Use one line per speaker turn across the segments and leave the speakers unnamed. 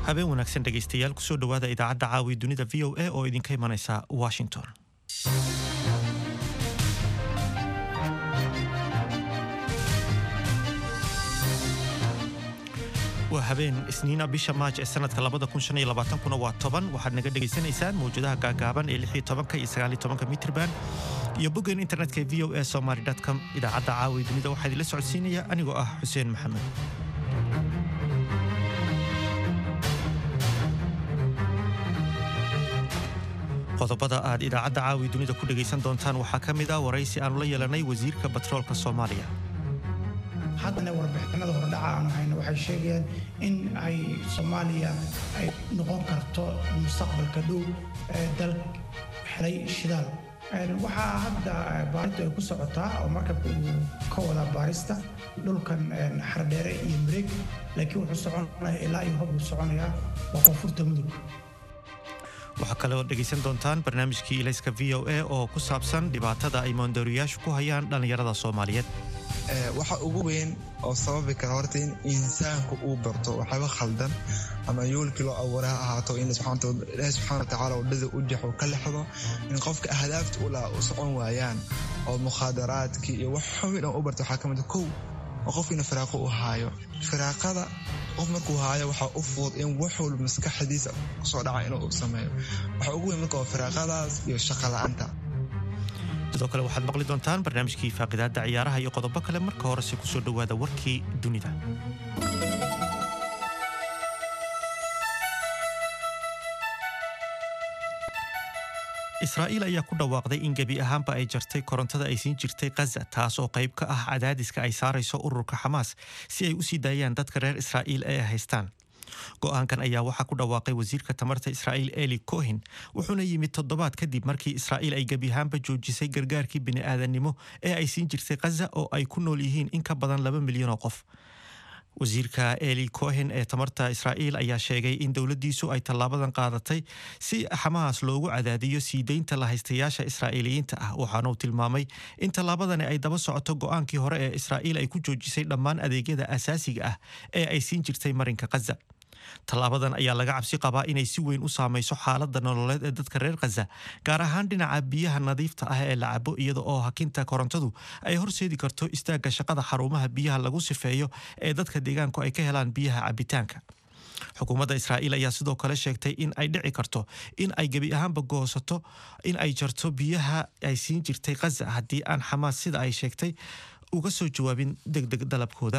habeen wanaagsan dhegaystayaal kusoo dhowaada idaacadda caawi dunida v o a oo idinka imanaysa washington waa habeen isniina bisha maaj ee sanadka kuna waa toban waxaad naga dhegaysanaysaan mawjadaha gaagaaban ee iyo mitrban iyo boggeen internetka v o a somaly com idaacadda caawi dunida waxaa idinla socodsiinaya anigoo ah xuseen maxamed qodobada aad idaacadda caawi dunida ku dhegaysan doontaan waxaa ka mid ah waraysi aanu la yeelanay wasiirka batroolka soomaaliya
haddana warbixinada hordhaca aan hayno waxay sheegayaan in ay soomaaliya ay noqon karto mustaqbalka dhow dal helay shidaal waxaa hadda baaristu ay ku socotaa oo markabka uu ka wadaa baarista dhulkan xardheere iyo mareeg laakiin wuxuu soconaya ilaa iyo hob uu soconayaa waa koonfurta mudug
waxaa kale oo dhegaysan doontaan barnaamijkii ilayska v o a oo ku saabsan dhibaatada ay moondooriyaashu ku hayaan dhallinyarada soomaaliyeed
waxa ugu weyn oo sababi kara horta in insaanku uu barto waxyaaba khaldan ama yoolkii loo abuuray ha ahaato in ilaahi subxana watacaala wadhada u jaxo ka lexdo in qofka ahdaafta u laha u socon waayaan oo mukhaadaraadkii iyo wax xubin oo u barta waxaa ka mid kow oo qofkiina firaaqo u haayo firaaqada qof markuu haayo waxaa u fudud in wax walba maskaxdiisa kusoo dhaca inuu sameeyo waxaa ugu weyn marka waa firaaqadaas iyo shaqa la'aanta
sidoo kale waxaad maqli doontaan barnaamijkii faaqidaadda ciyaaraha iyo qodobo kale marka horese kusoo dhowaada warkii dunida israa'iil ayaa ku dhawaaqday in gebi ahaanba ay jartay korontada ay siin jirtay khaza taas oo qayb ka ah cadaadiska ay saarayso ururka xamaas si ay u sii daayaan dadka reer israa'iil ee haystaan go'aankan ayaa waxaa ku dhawaaqay wasiirka tamarta israa'iil eli cohin wuxuuna yimid toddobaad kadib markii israa'iil ay gebi ahaanba joojisay gargaarkii bini'aadanimo ee ay siin jirtay khaza oo ay ku nool yihiin in ka badan laba milyan oo qof wasiirka eli cohen ee tamarta israa'iil ayaa sheegay in dowladdiisu ay tallaabadan qaadatay si xamaas loogu cadaadiyo sii deynta lahaystayaasha israa'iiliyiinta ah waxaana uu tilmaamay in tallaabadani ay daba socoto go'aankii hore ee israa'iil ay ku joojisay dhammaan adeegyada asaasiga ah ee ay siin jirtay marinka khaza tallaabadan ayaa laga cabsi qabaa inay si weyn u saamayso xaaladda nololeed ee dadka reer khaza gaar ahaan dhinaca biyaha nadiifta ah ee la cabo iyada oo hakinta korontadu ay horseedi karto istaagga shaqada xarumaha biyaha lagu sifeeyo ee dadka deegaanku ay ka helaan biyaha cabitaanka xukuumadda israa'iil ayaa sidoo kale sheegtay in ay dhici karto in ay gebi ahaanba goosato in ay jarto biyaha ay siin jirtay khaza haddii aan xamaas sida ay sheegtay uga soo jawaabin degdeg dalabkooda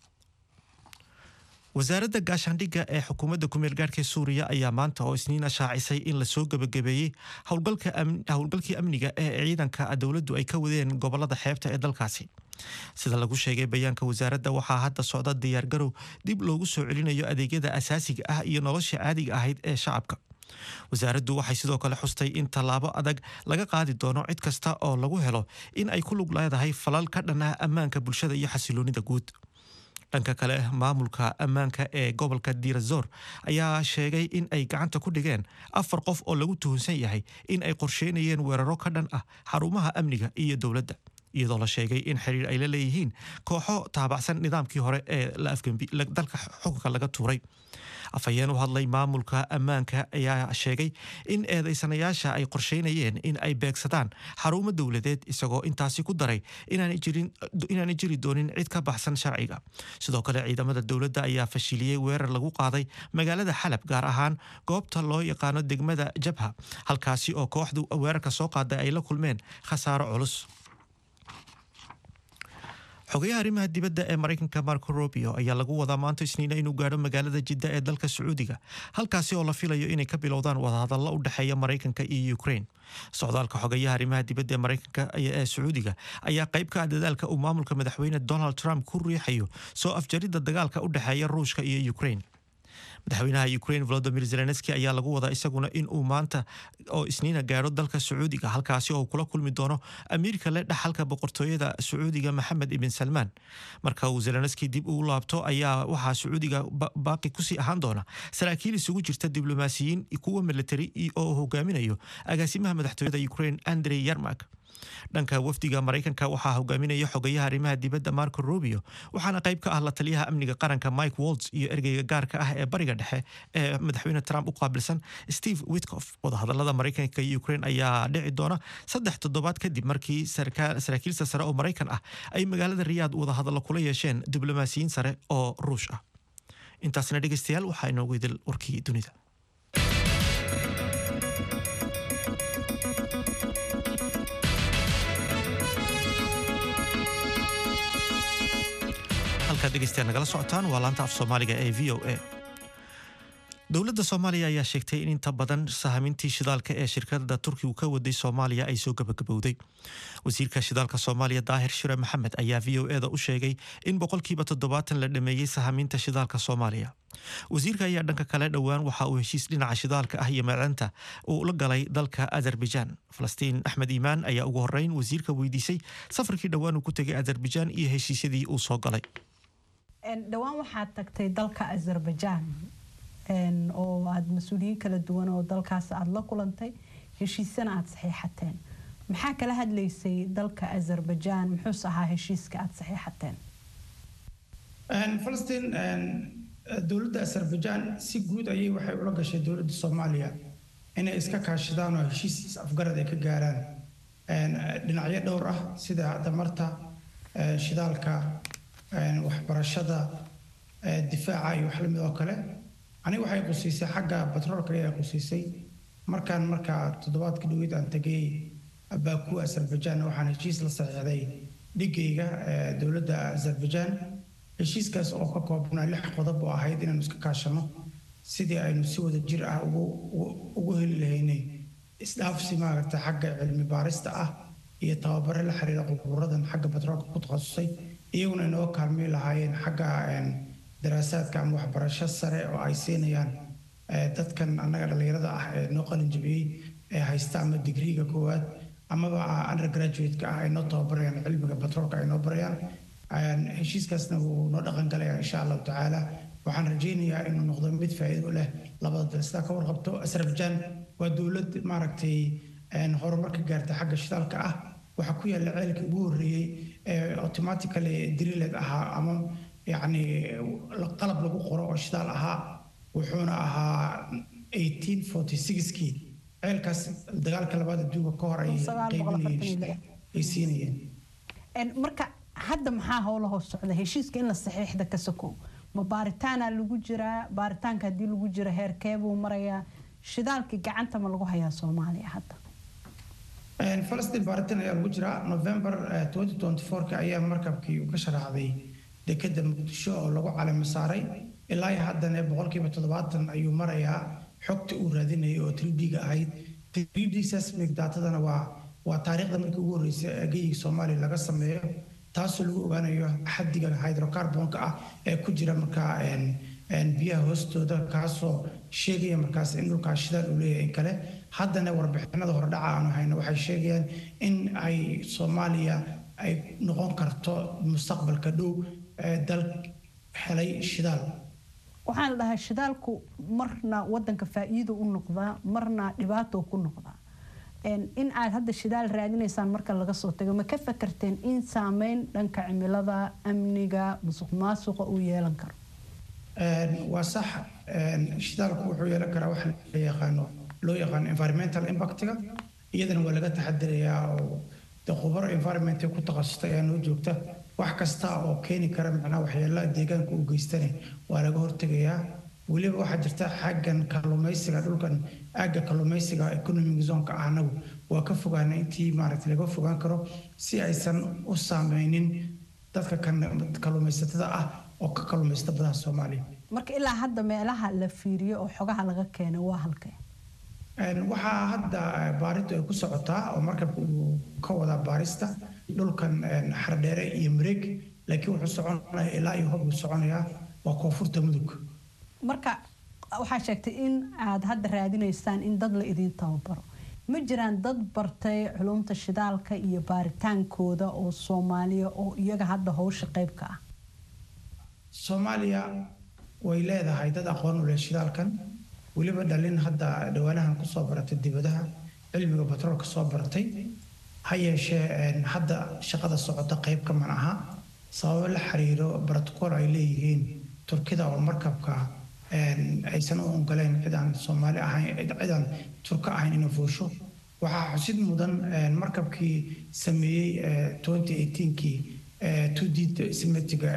wasaaradda gaashaandhigga ee xukuumadda kumeel gaarhka suuriya ayaa maanta oo isniina shaacisay in lasoo gebagabeeyey howlgalkii amniga ee ciidanka dowladdu ay ka wadeen gobolada xeebta ee dalkaasi sida lagu sheegay bayaanka wasaaradda waxaa hadda socda diyaargarow dib loogu soo celinayo adeegyada asaasiga ah iyo nolosha caadiga ahayd ee shacabka wasaaraddu waxay sidoo kale xustay in tallaabo adag laga qaadi doono cid kasta oo lagu helo in ay ku lug leedahay falal ka dhan ah ammaanka bulshada iyo xasiloonida guud dhanka kale maamulka ammaanka ee gobolka dirazor ayaa sheegay in ay gacanta ku dhigeen afar qof oo lagu tuhunsan yahay in ay qorsheynayeen weeraro ka dhan ah xarumaha amniga iyo dowladda iyadoo la sheegay in xiriir ay la leeyihiin kooxo taabacsan nidaamkii hore ee dalka xukunka laga tuuray afhayeen u hadlay maamulka ammaanka ayaa sheegay in eedaysanayaasha ay qorsheynayeen in ay beegsadaan xarumo dowladeed isagoo intaasi ku daray inaanay jiri doonin cid ka baxsan sharciga sidoo kale ciidamada dowladda ayaa fashiliyey weerar lagu qaaday magaalada xalab gaar ahaan goobta loo yaqaano degmada jabha halkaasi oo kooxdu weerarka soo qaaday ay la kulmeen khasaaro culus xogayaha arrimaha dibadda ee maraykanka marco robio ayaa lagu wadaa maanta isniina inuu gaadho magaalada jidda ee dalka sacuudiga halkaasi oo la filayo inay ka bilowdaan wadahadallo u dhexeeya maraykanka iyo ukraine socdaalka xogayaha arrimaha dibadda ee maraykanka ee sacuudiga ayaa qayb ka ah dadaalka uu maamulka madaxweyne donald trump ku riixayo soo afjaridda dagaalka u dhexeeya ruushka iyo ukraine madaxweynaha ukraine volodimir zelenski ayaa lagu wadaa isaguna in uu maanta oo isniina gaadho dalka sacuudiga halkaasi oo kula kulmi doono amiirka le dhaxalka boqortooyada sacuudiga maxamed ibn salmaan marka uu zelenski dib ugu laabto ayaa waxaa sacuudiga baaqi kusii ahaan doona saraakiil isugu jirta diblomaasiyiin kuwa militari oo hogaaminayo agaasimaha madaxtooyada ukraine andrey yarmak dhanka wafdiga maraykanka waxaa hogaaminaya xogayaha arrimaha dibadda marco rubio waxaana qayb ka ah la taliyaha amniga qaranka mike waltz iyo ergeyga gaarka ah ee bariga dhexe ee madaxweyne trump u qaabilsan steve witkof wadahadalada maraykanka iyo ukraine ayaa dhici doona saddex toddobaad kadib markii saraakiilsa sare oo maraykan ah ay magaalada riyaad wadahadallo kula yeesheen diblomaasiyiin sare oo ruush ah intaasna dhegeystayaal waxaa inoogu idil warkii dunida halkaad dhegeystayaal nagala socotaan waa laanta af soomaaliga ee v o a dowladda soomaaliya ayaa sheegtay in inta badan sahamintii shidaalka ee shirkada turkigu ka waday soomaaliya ay soo gabagabowday wasiirka shidaalka soomaaliya daahir shire maxamed ayaa v o eda u sheegay in boqolkiiba toddobaatan la dhameeyey sahaminta shidaalka soomaaliya wasiirka ayaa dhanka kale dhowaan waxa uu heshiis dhinaca shidaalka ah iyo macdanta uu la galay dalka azerbaijan falastiin axmed iimaan ayaa ugu horeyn wasiirka weydiisay safarkii dhowaan uu ku tegay azerbaijan iyo heshiisyadii uu soo galay
dhowaan waxaad tagtay dalka azerbaijan oo aada mas-uuliyiin kala duwan oo dalkaas aada la kulantay heshiisana aada saxiixateen maxaa kala hadlaysay dalka azerbaijan muxuuse ahaa heshiiska aada saxiixateen
falastiin dowladda azerbaijan si guud ayay waxay ula gashay dowladda soomaaliya inay iska kaashadaan oo heshiis afgarad ay ka gaaraan dhinacyo dhowr ah sida damarta shidaalka waxbarashada difaaca iyo wax lamid oo kale aniga waxay qusiisay xagga batroolka ayaa qusiisay markaan markaa toddobaadka dhaweyd aan tegay baku azerbaijan waxaan heshiis la saxiixday dhigayga dowladda azerbaijan heshiiskaas oo ka koobnaa lix qodob oo ahayd inaanu iska kaashano sidii aynu si wada jir ah ugu heli lahaynay isdhaafsi maaragta xagga cilmi baarista ah iyo tababare la xiriira qubuuradan xagga batroolka ku takhasusay iyaguna inoo kaalmay lahaayeen xagga daraasaadka ama waxbarasho sare oo ay siinayaan dadkan annaga dhallinyarada ah ee noo qalin jabiyey ee haysta ama digriiga koowaad amaba undergraduate-ka ah ay noo tababarayaan cilmiga batroolka ay noo barayaan heshiiskaasna wuu noo dhaqan galaya insha allahu tacaala waxaan rajaynayaa inuu noqdo mid faa'iido leh labada dal sidaa ka warqabto azerbaijan waa dowlad maaragtay horumarka gaarta xagga shidaalka ah waxaa ku yaalla ceelkii ugu horreeyey ee automatically driled ahaa ama yacni qalab lagu qoro oo shidaal ahaa wuxuuna ahaa 1846kii ceelkaas dagaalka labaad adduunka ka hor ay qaybinayeen ay siinayeen
marka hadda maxaa howla hoos socda heshiiska in la saxiixda ka sokow ma baaritaana lagu jiraa baaritaanka haddii lagu jiro heerkee buu marayaa shidaalkii gacanta ma lagu hayaa soomaaliya hadda
falastiin baaritaan ayaa lagu jiraa november 2024 ayaa markabkii uu ka sharaxday dekeda muqdisho oo lagu calamo saaray ilaa iyo haddana boqolkiiba toddobaatan ayuu marayaa xogta uu raadinayay oo 3d-ga ahayd 3d seismic datadana waa waa taariikhda markii ugu horreysay ee geyiga soomaaliya laga sameeyo taasoo lagu ogaanayo xaddiga hydrocarbonka ah ee ku jira markaa biyaha hoostooda kaasoo sheegaya markaas in dhulkaas shidaal uu leeyahay in kale haddana warbixinada hordhaca aanu hayno waxay sheegayaan in ay soomaaliya ay noqon karto mustaqbalka dhow dal helay shidaal
waxaan la dhahaa shidaalku marna wadanka faa'iido u noqdaa marna dhibaato ku noqdaa in aad hadda shidaal raadinaysaan marka laga soo tago ma ka fakarteen in saameyn dhanka cimilada amniga musuq maasuqa uu yeelan karo
waa sax shidaalku wuxuu yeelan karaa wax la yaqaano loo yaqaano environmental impactiga iyadana waa laga taxadirayaa oo de khubaro environment ku takhasustay ayaa noo joogta wax kasta oo keeni kara macnaha waxyeelaa deegaanka u geystane waa laga hortegayaa weliba waxaa jirta xaggan kalluumaysiga dhulkan aagga kalluumaysiga economic zonka ah anagu waa ka fogaana intii maaragta laga fogaan karo si aysan u saameynin dadka kalluumaysatada ah oo ka kalluumaysta badaha soomaaliya
marka ilaa hadda meelaha la fiiriyo oo xogaha laga keenay waa halkee
waxaa hadda baaridu ay ku socotaa oo markabka uu ka wadaa baarista dhulkan xardheere iyo mareeg laakiin wuxuu soconaya ilaa iyo hob uu soconayaa waa koonfurta mudug
marka waxaa sheegtay in aad hadda raadinaysaan in dad la idiin tababaro ma jiraan dad bartay culumta shidaalka iyo baaritaankooda oo soomaaliya oo iyaga hadda howsha qayb ka ah
soomaaliya way leedahay dad aqoon u leh shidaalkan weliba dhalin hadda dhawaanahan kusoo baratay dibadaha cilmiga batroolka soo baratay ha yeeshee hadda shaqada socota qayb kaman aha sababo la xiriiro brotocool ay leeyihiin turkida oo markabka aysan u ogoleen cidaan soomaali ahayn cidaan turka ahayn inay fuusho waxaa xusid mudan markabkii sameeyey kii tudid simetiga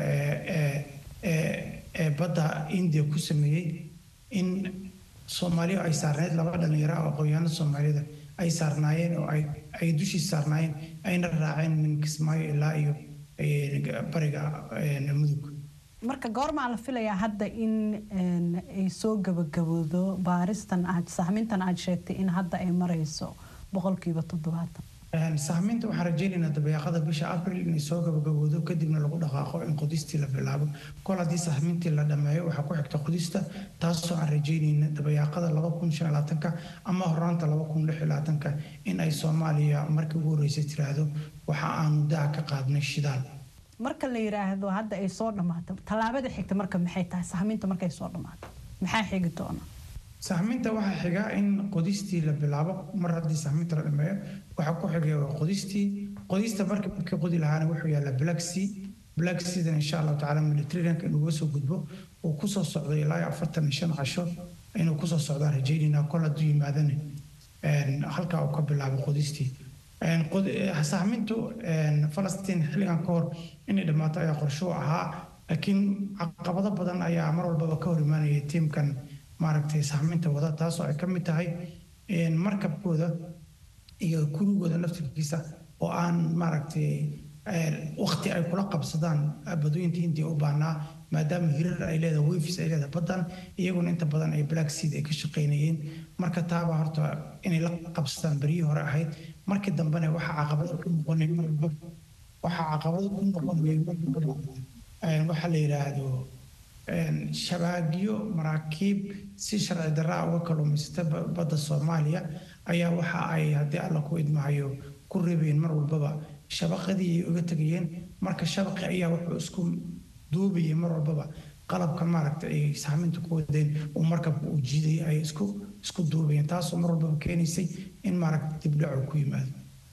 ee badda india ku sameeyey in soomaaliya ay saarneyd laba dhalinyaro oo aqoonyahanada soomaalida ay saarnaayeen oo ay dushii saarnaayeen ayna raaceen min kismaayo ilaa iyo bariga mudug
marka goormaa la filayaa hadda in ay soo gabagaboodo baaristan aad sahmintan aad sheegtay in hadda ay marayso boqolkiiba toddobaatan
sahminta waxaan rajaynaynaa dabayaaqada bisha abril inay soo gabagaboodo kadibna lagu dhaqaaqo in qodistii la bilaabo kol haddii sahmintii la dhammeeyo waxaa ku xigta qodista taasoo aan rajaynayna dabayaaqada laba kun shan labaatanka ama horaanta laba kun lix labaatanka in ay soomaaliya markii ugu horreysay tiraahdo waxa aan muddaha ka qaadnay shidaal
marka la yiraahdo hadda ay soo dhammaato tallaabada xigta marka maxay tahay sahminta markay soo dhammaato maxaa xigi doona
sahminta waxaa xiga in qodistii la bilaabo mar haddii sahminta la dhameeyo waxaa ku xigaya waa qodistii qodista marka markii qodi lahaana wuxuu yaallaa black sea black seadan insha allahu tacaala militarianka inuuga soo gudbo uu kusoo socday ilaa afartan iyo shan casho inuu kusoo socdaan rajaynaynaa kol hadduu yimaadana halkaa uu ka bilaabo qodistii sahmintu falastiin xilligan ka hor inay dhammaato ayaa qorshuu ahaa laakiin caqabado badan ayaa mar walbaba ka hor imaanaya tiimkan maaragtay sahminta wada taasoo ay ka mid tahay markabkooda iyo kurigooda naftirkiisa oo aan maaragtay waqti ay kula qabsadaan badooyinta hindiya u baahnaa maadaama hirar ay leedahay wefis ay leedahay baddan iyaguna inta badan ay black seed ay ka shaqaynayeen marka taaba horta inay la qabsadaan beryihii hore ahayd markii dambena waxaa caqabado ku noqonay marba waxaa caqabado ku noqonayay waxaa la yidhaahdo shabaagyo maraakiib si sharci darraa uga kalluumaysata badda soomaaliya ayaa waxa ay haddii alla ku idmahayo ku reebeen mar walbaba shabaqadii ay uga tegayeen marka shabaqi ayaa wuxuu isku duubayay mar walbaba qalabkan maaragta ay saaminta ku wadeen uu markabka uu jiiday ay isku isku duubayeen taasoo mar walbaba keenaysay in maaragta dibdhacu ku yimaado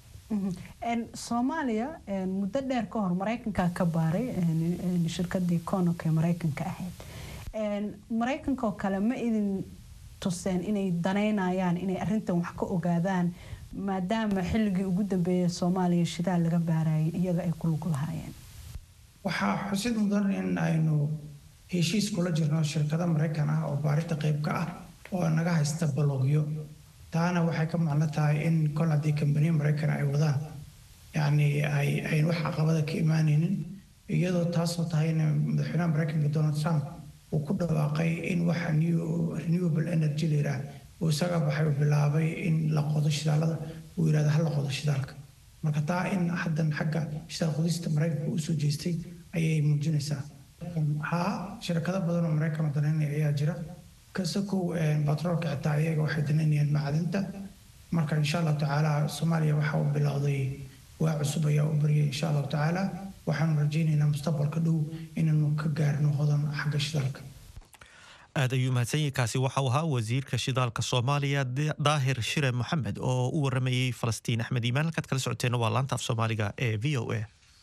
soomaaliya muddo dheer ka hor maraykanka ka baaray shirkadii conok ee maraykanka ahayd maraykanka oo kale ma idin tuseen inay danaynayaan inay arintan wax ka ogaadaan maadaama xilligii ugu dambeeyay soomaaliya shidaal laga baarayay iyaga ay ku lug lahaayeen
waxaa xusid mudan in aynu heshiis kula jirno shirkado maraykan ah oo baarinta qayb ka ah oo naga haysta balogyo taana waxay ka macno tahay in kol haddii kambaniya maraykan ay wadaan yacni ay ayn wax caqabada ka imaanaynin iyadoo taasoo tahay in madaxweynaha maraykanka donald trump uu ku dhawaaqay in waxa renewable energy la yidhaah uu isaga baxay uu bilaabay in la qodo shidaalada uu yidhahdo ha la qodo shidaalka marka taa in haddan xagga shidaal qodista maraykanka u soo jeestay ayay muujinaysaa haa shirkado badan oo maraykan oo danaynaya ayaa jira kasakow batroolka xitaa iyaga waxay danaynayaan macdinta marka insha allahu tacaala soomaaliya waxa uu bilowday waa cusub ayaa u baryay insha allahu tacaala waxaanu rajaynaynaa mustaqbalka dhow inaanu ka gaarno hodan xagga shidaalka
aad ayuu mahadsanyahi kaasi waxa uu ahaa wasiirka shidaalka soomaaliya daahir shire moxamed oo u waramayey falastiin axmed iimaan halkaad kala socoteenna waa laanta af soomaaliga ee v o a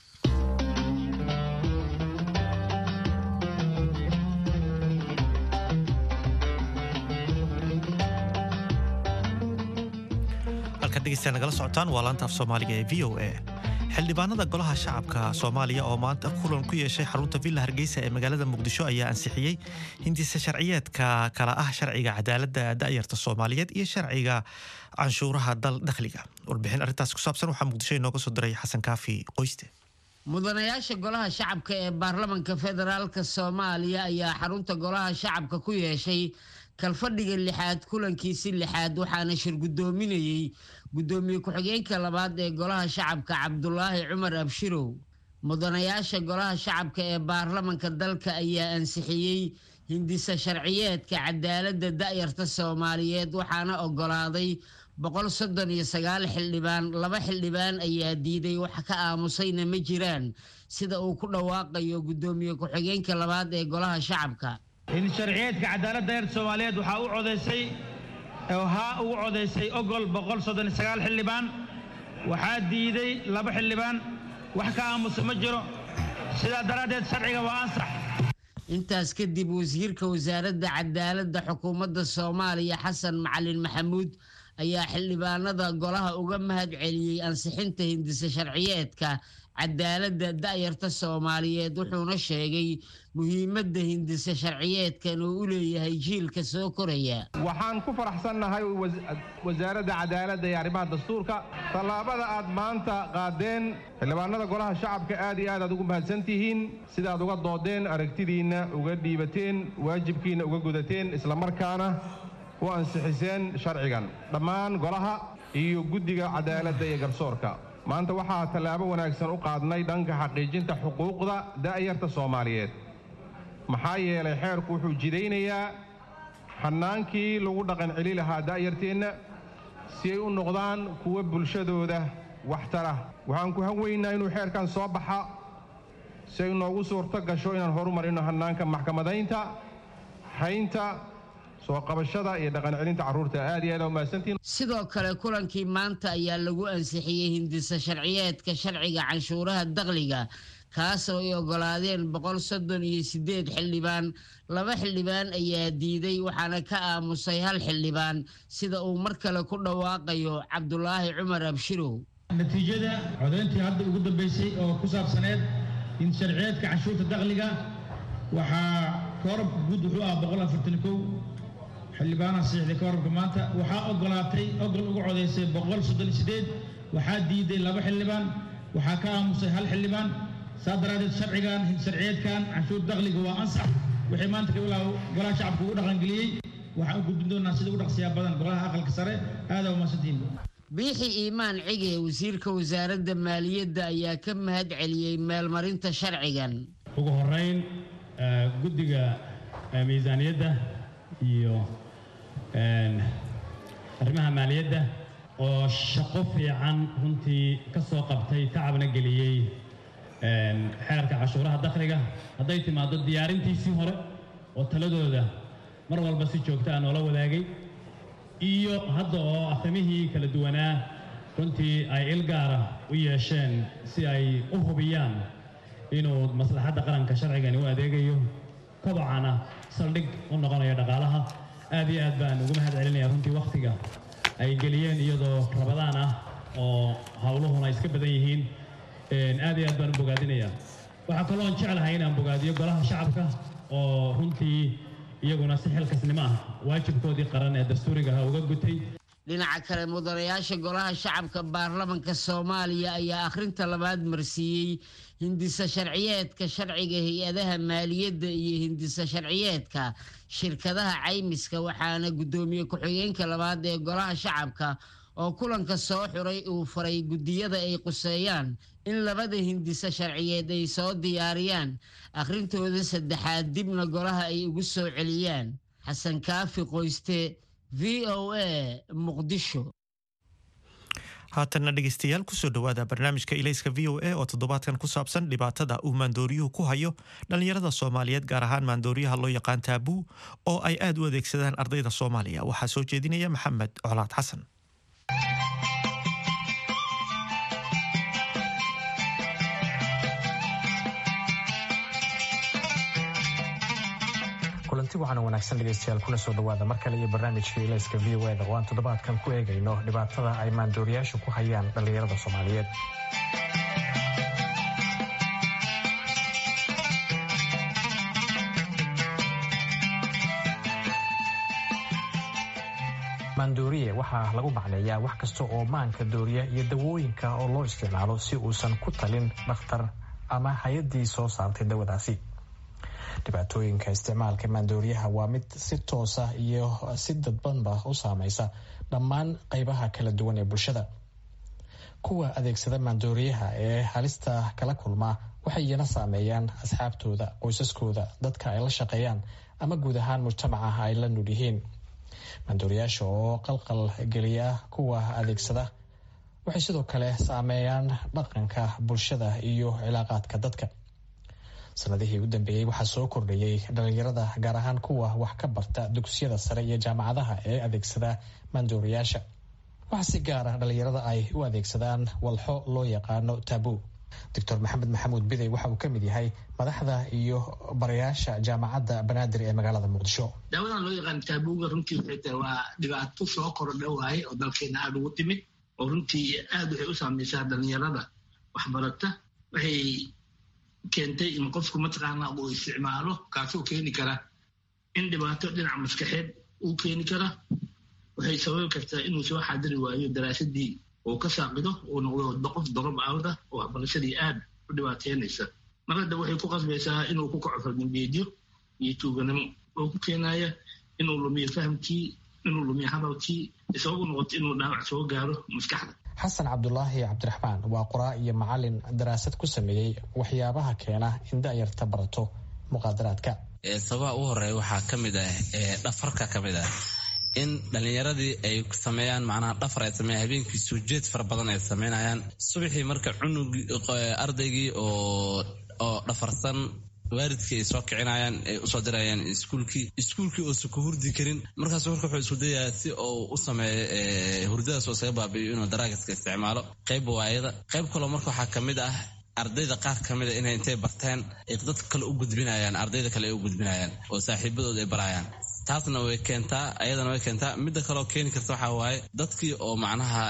halkaad dhegeystayaa nagala socotaan waa laanta af soomaaliga ee v o a xildhibaanada golaha shacabka soomaaliya oo maanta kulan ku yeeshay xarunta villa hargeysa ee magaalada muqdisho ayaa ansixiyey hindise sharciyeedka kala ah sharciga cadaaladda da'yarta soomaaliyeed iyo sharciga canshuuraha dal dakhliga warbixin arrintaas ku saabsan waxaa muqdisho inooga soo diray xasan kaafi qoyste
mudanayaasha golaha shacabka ee baarlamanka federaalka soomaaliya ayaa xarunta golaha shacabka ku yeeshay kalfadhiga lixaad kulankiisi lixaad waxaana shir guddoominayey guddoomiye ku-xigeenka labaad ee golaha shacabka cabdulaahi cumar abshirow mudanayaasha golaha shacabka ee baarlamanka dalka ayaa ansixiyey hindisa sharciyeedka cadaaladda da'yarta soomaaliyeed waxaana ogolaaday boqol soddon iyo sagaal xildhibaan laba xildhibaan ayaa diiday wax ka aamusayna ma jiraan sida uu ku dhawaaqayo guddoomiye ku-xigeenka labaad ee golaha shacabka
in sharciyeedka cadaaladda da'yarta soomaaliyeed waxaa u codaysay haa ugu codaysay ogol boqol soddon iyo sagaal xildhibaan waxaa diiday laba xildhibaan wax ka aamusa ma jiro sidaa daraaddeed sharciga waa ansax
intaas kadib wasiirka wasaaradda cadaaladda xukuumadda soomaaliya xasan macalin maxamuud ayaa xildhibaanada golaha uga mahad celiyey ansixinta hindise sharciyeedka cadaaladda da'yarta soomaaliyeed wuxuuna sheegay muhiimadda hindise sharciyeedkan uu u leeyahay jiilka soo koraya
waxaan ku faraxsannahay wasaaradda cadaaladda iyo arrimaha dastuurka tallaabada aad maanta qaadeen xildhibaanada golaha shacabka aad iyo aad aad ugu mahadsan tihiin sidaad uga doodeen aragtidiinna uga dhiibateen waajibkiinna uga gudateen islamarkaana u ansixiseen sharcigan dhammaan golaha iyo guddiga cadaaladda iyo garsoorka maanta waxaa tallaabo wanaagsan u qaadnay dhanka xaqiijinta xuquuqda da'yarta soomaaliyeed maxaa yeelay xeerku wuxuu jidaynayaa xannaankii lagu dhaqan celi lahaa da'yarteenna si ay u noqdaan kuwa bulshadooda waxtara waxaan ku hanweynaa inuu xeerkan soo baxa si ay noogu suurto gasho inaan horumarino hannaanka maxkamadaynta haynta soo qabashada iyo dhaqan celinta carruurta aad iyo aad umahadsantiin
sidoo kale kulankii maanta ayaa lagu ansixiyey hindisa sharciyeedka sharciga canshuuraha dakhliga kaasoo ay ogolaadeen boqol soddon iyo siddeed xildhibaan laba xildhibaan ayaa diiday waxaana ka aamusay hal xildhibaan sida uu mar kale ku dhawaaqayo cabdulaahi cumar abshirow
natiijada codayntii hadda ugu dambaysay oo ku saabsaneed in sharciyeedka canshuurta dakhliga waxaa koorabka guud wuxuu ah boqol afartan kow xildhibaanaha saxiixday koorabka maanta waxaa ogolaatay ogol uga codaysay boqol soddon iyo siddeed waxaa diiday laba xildhibaan waxaa ka aamusay hal xildhibaan saa daraadeed sharcigan sharciyeedkan canshuur dakhliga waa ansax wixii maanta kabilaaw golaha shacabka ugu dhaqangeliyey waxaan u gudbin doonaa sida ugu dhaqsiyaa badan golaha aqalka sare aadaa umahadsantihiin
biixi iimaan cige wasiirka wasaaradda maaliyadda ayaa ka mahad celiyey meelmarinta sharcigan
ugu horeyn guddiga miisaaniyadda iyo arrimaha maaliyadda oo shaqo fiican runtii ka soo qabtay tacabna geliyey xeerka cashuuraha dakhliga hadday timaado diyaarintiisii hore oo taladooda mar walba si joogta ah noola wadaagay iyo hadda oo afhamihii kala duwanaa runtii ay ilgaara u yeesheen si ay u hubiyaan inuu maslaxadda qaranka sharcigani u adeegayo kobocana saldhig u noqonayo dhaqaalaha aad iyo aad baan ugu mahad celinaya runtii wakhtiga ay geliyeen iyadoo rabadaan ah oo howluhuna iska badan yihiin aad iyo aad baan u bogaadinaya waxaa kaloon jeclahay inaan bogaadiyo golaha shacabka oo runtii iyaguna si xilkasnimo ah waajibkoodii qaran ee dastuurigaha uga gutay
dhinaca kale mudanayaasha golaha shacabka baarlamanka soomaaliya ayaa akhrinta labaad marsiiyey hindisa sharciyeedka sharciga hay-adaha maaliyadda iyo hindisa sharciyeedka shirkadaha caymiska waxaana guddoomiye ku-xigeenka labaad ee golaha shacabka oo kulanka soo xuray uu faray guddiyada ay quseeyaan in labada hindisa sharciyeed ay soo diyaariyaan akhrintooda saddexaad dibna golaha ay ugu soo celiyaan xasan kaafi qoyste v o a muqdisho
haatanna dhegeystayaal kusoo dhowaada barnaamijka ilayska v o a oo toddobaadkan ku saabsan dhibaatada uu maandooriyuhu ku hayo dhallinyarada soomaaliyeed gaar ahaan maandooriyaha loo yaqaan taabuu oo ay aad u adeegsadaan ardayda soomaaliya waxaa soo jeedinaya maxamed colaad xasan
kulanti waxaana wanaagsan dhegeystayaal kuna soo dhowaada mar kale iyo barnaamijka ilayska v o eda oo aan toddobaadkan ku eegayno dhibaatada ay maandooriyaashu ku hayaan dhallinyarada soomaaliyeed maandooriye waxaa lagu macneeyaa wax kasta oo maanka dooriya iyo dawooyinka oo loo isticmaalo si uusan ku talin dhakhtar ama hay-addii soo saartay dawadaasi dhibaatooyinka isticmaalka maandooriyaha waa mid si toosa iyo si dadbanba u saameysa dhammaan qeybaha kala duwan ee bulshada kuwa adeegsada maandooriyaha ee halista kala kulmaa waxay iyana saameeyaan asxaabtooda qoysaskooda dadka ay la shaqeeyaan ama guud ahaan mujtamaca ay la nul yihiin maandooriyaasha oo qalqal geliya kuwa adeegsada waxay sidoo kale saameeyaan dhaqanka bulshada iyo cilaaqaadka dadka sanadihii u dambeeyey waxaa soo kordhayay dhalinyarada gaar ahaan kuwa wax ka barta dugsiyada sare iyo jaamacadaha ee adeegsada maandooriyaasha waxaa si gaar ah dhallinyarada ay u adeegsadaan walxo loo yaqaano taabuu doctor maxamed maxamuud bidey waxa uu ka mid yahay madaxda iyo barayaasha jaamacadda banaadir ee magaalada muqdisho
daawadan loo yaqaan taabuuga runtii waxay tahay waa dhibaato soo kordha waaye oo dalkeena aada ugu timid oo runtii aad waxay u saamaysaa dhallinyarada waxbarata waxay keentay in qofku mataqaana uu isticmaalo kaasoo keeni kara in dhibaato dhinaca maskaxeed uu keeni kara waxay sababi kartaa inuu soo xaadiri waayo daraasadii uu ka saaqido uu noqdo qof dorob awda oo waxbarashadii aad u dhibaateynaysa mar hadda waxay ku qasbaysaa inuu ku kaco fardambeedyo iyo tuuganimo oo ku keenaya inuu lumiyo fahamkii inuu lumiyo hadalkii isababu noqoto inuu dhaawac soo gaaro maskaxda
xasan cabdulaahi cabdiraxmaan waa qoraa iyo macalin daraasad ku sameeyey waxyaabaha keena in da'yarta barato muqaadaraadka
sababaha ugu horeeya waxaa ka mid ah dhafarka ka mid ah in dhallinyaradii ay sameeyaan macnaha dhafar ay sameeyaan habeenkii soo jeed fara badan ay sameynayaan subaxii marka cunugii ardaygii oo oo dhafarsan waalidkii ay soo kicinayaan ay usoo dirayaan iskuulkii iskuulkii oosa ku hurdi karin markaas marka wuxuu isku dayaa si uu u sameeyo hurdadaas oo isaga baabi'iyo inuu daraagiska isticmaalo qayb waayada qayb kaloo marka waxaa ka mid ah ardayda qaar ka mida inay intay barteen ay dadka kale u gudbinayaan ardayda kale ay u gudbinayaan oo saaxiibadood ay barayaan taasna way keentaa ayadana way keentaa midda kaleoo keeni karta waxaa waaye dadkii oo macnaha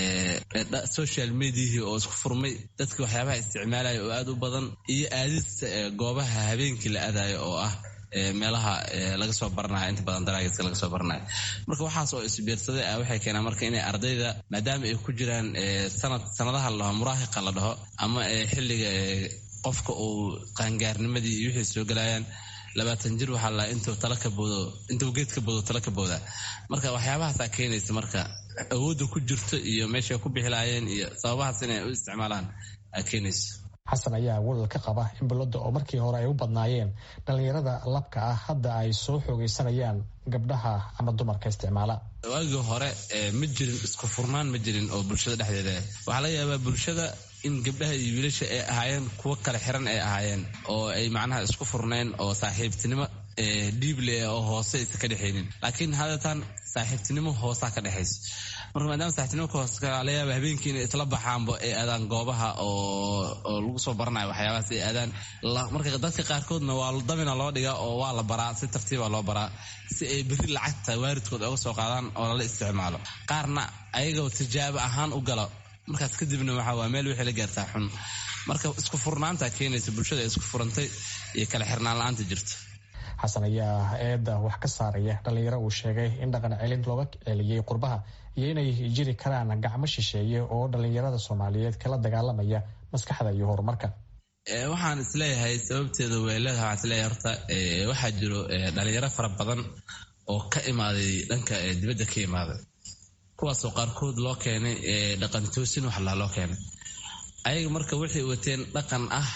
social mediahii oo isku furmay dadkii waxyaabaha isticmaalaya oo aad u badan iyo aadista goobaha habeenkii la aadayo oo ah meelaha laga soo baranayo inta badan daraagiska laga soo baranayo marka waxaas oo isbiirsaday ah waxay keenaan marka inay ardayda maadaama ay ku jiraan sanad sanadaha la dhaho muraahiqa la dhaho ama xilliga qofka uu qaangaarnimadii iyo wixii soo gelayaan labaatan jir waxaa la intuu tala ka boodo intuu geed ka boodo tala ka booda marka waxyaabahaasaa keenaysa marka awoodda ku jirto iyo meeshay ku bixi lahaayeen iyo sababahaas inay u isticmaalaan aa keenaysa
xasan ayaa walal ka qaba in balladda oo markii hore ay u badnaayeen dhallinyarada labka ah hadda ay soo xoogaysanayaan gabdhaha ama dumarka isticmaala
waagii hore ma jirin isku furnaan ma jirin oo bulshada dhexdeeda waxaa laga yaabaa bulshada in gabdhaha iyo wiilasha ay ahaayeen kuwo kale xiran ay ahaayeen oo ay macnaha isku furneen oo saaxiibtinimo dhiible oo hoose aysa ka dhexaynin laakiin hadeetaan saaxiibtinimo hoosaa ka dhexayso marka maadaama saaxiibtinimo hoose laga yaaba habeenkii inay isla baxaanba ay aadaan goobaha oo lagu soo baranayo waxyaabahaas ay aadaan marka dadka qaarkoodna waa damina loo dhigaa oo waa la baraa si tartiiba loo baraa si ay berri lacagta waaridkood oga soo qaadaan oo lala isticmaalo qaarna ayagoo tijaabo ahaan u galo markaas kadibna waxaa waa meel wixii la gaartaa xun marka isku furnaanta keenaysa bulshada ay isku furantay iyo kala xirnaan la-aanta jirta
xasan ayaa eedda wax ka saaraya dhallinyaro uu sheegay in dhaqan celin looga celiyey qurbaha iyo inay jiri karaan gacmo shisheeye oo dhallinyarada soomaaliyeed kala dagaalamaya maskaxda iyo horumarka
waxaan isleeyahay sababteeda weeleeda waxaan isleeyahay horta waxaa jiro dhalinyaro fara badan oo ka imaaday dhanka dibadda ka imaaday kuwaasoo qaarkood loo keenay dhaqan toosin wax laa loo keenay ayaga marka waxay wateen dhaqan ah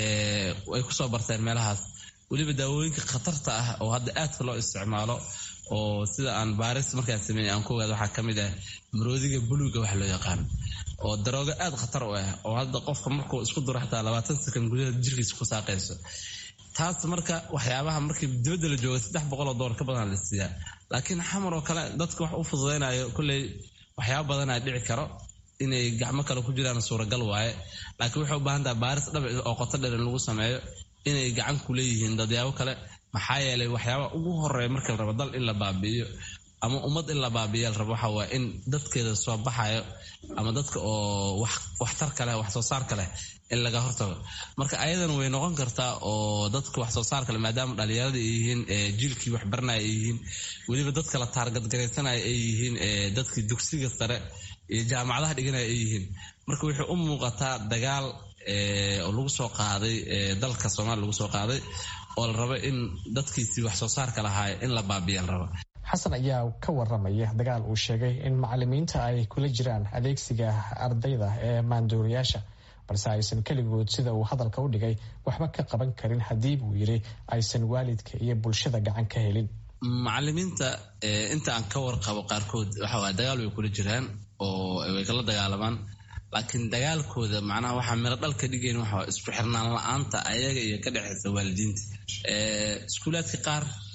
ay kusoo barteen meelahaas weliba daawooyinka khatarta ah oo hadda aadka loo isticmaalo oo sida aan baaris markaan sameeyey aan ku ogaada waxaa ka mid ah maroodiga buluuga wax loo yaqaano oo daroogo aad khatar u ah oo hadda qofka markuu isku duro xataa labaatan sakan gudaha jirkiisa ku saaqayso taas marka waxyaabaha markii dibadda la jooga saddex boqoloo doolar ka badan la siiyaa laakiin xamar oo kale dadka wax u fududaynayo kolley waxyaaba badanaa dhici karo inay gacmo kale ku jiraan suuragal waaye laakiin waxay u baahan taha baaris dhabic oo qoto dheer in lagu sameeyo inay gacan ku leeyihiin dadyaabo kale maxaa yeelay waxyaaba ugu horeeya marka la rabo dal in la baabi'iyo ama ummad in la baabi'iya la rabo waxa waa in dadkeeda soo baxayo ama dadka oo waxtar kaleh wax soo saar kaleh in laga hortago marka ayadana way noqon kartaa oo dadka wax soo saar kale maadaama dhalinyarada ay yihiin jiilkii waxbaranaya ay yihiin weliba dadka la taargadgaraysanaya ay yihiin dadkii dugsiga sare iyo jaamacadaha dhiganaya ay yihiin marka waxay u muuqataa dagaal oo lagu soo qaaday dalka soomaaliya lagu soo qaaday oo la rabo in dadkiisii wax soo saarka lahaay in la baabiya la rabo
xasan ayaa ka waramaya dagaal uu sheegay in macalimiinta ay kula jiraan adeegsiga ardayda ee maanduuriyaasha balse aysan keligood sida uu hadalka u dhigay waxba ka qaban karin haddii buu yidhi aysan waalidka iyo bulshada gacan ka helin
macalimiinta inta aan ka warqabo qaarkood waxa waa dagaal way kula jiraan oo way kala dagaalamaan laakiin dagaalkooda macnaha waxaa miro dhal ka dhigayn waxa isku xirnaan la-aanta ayaga iyo ka dhexaysa waalidiinta iskuulaadka qaar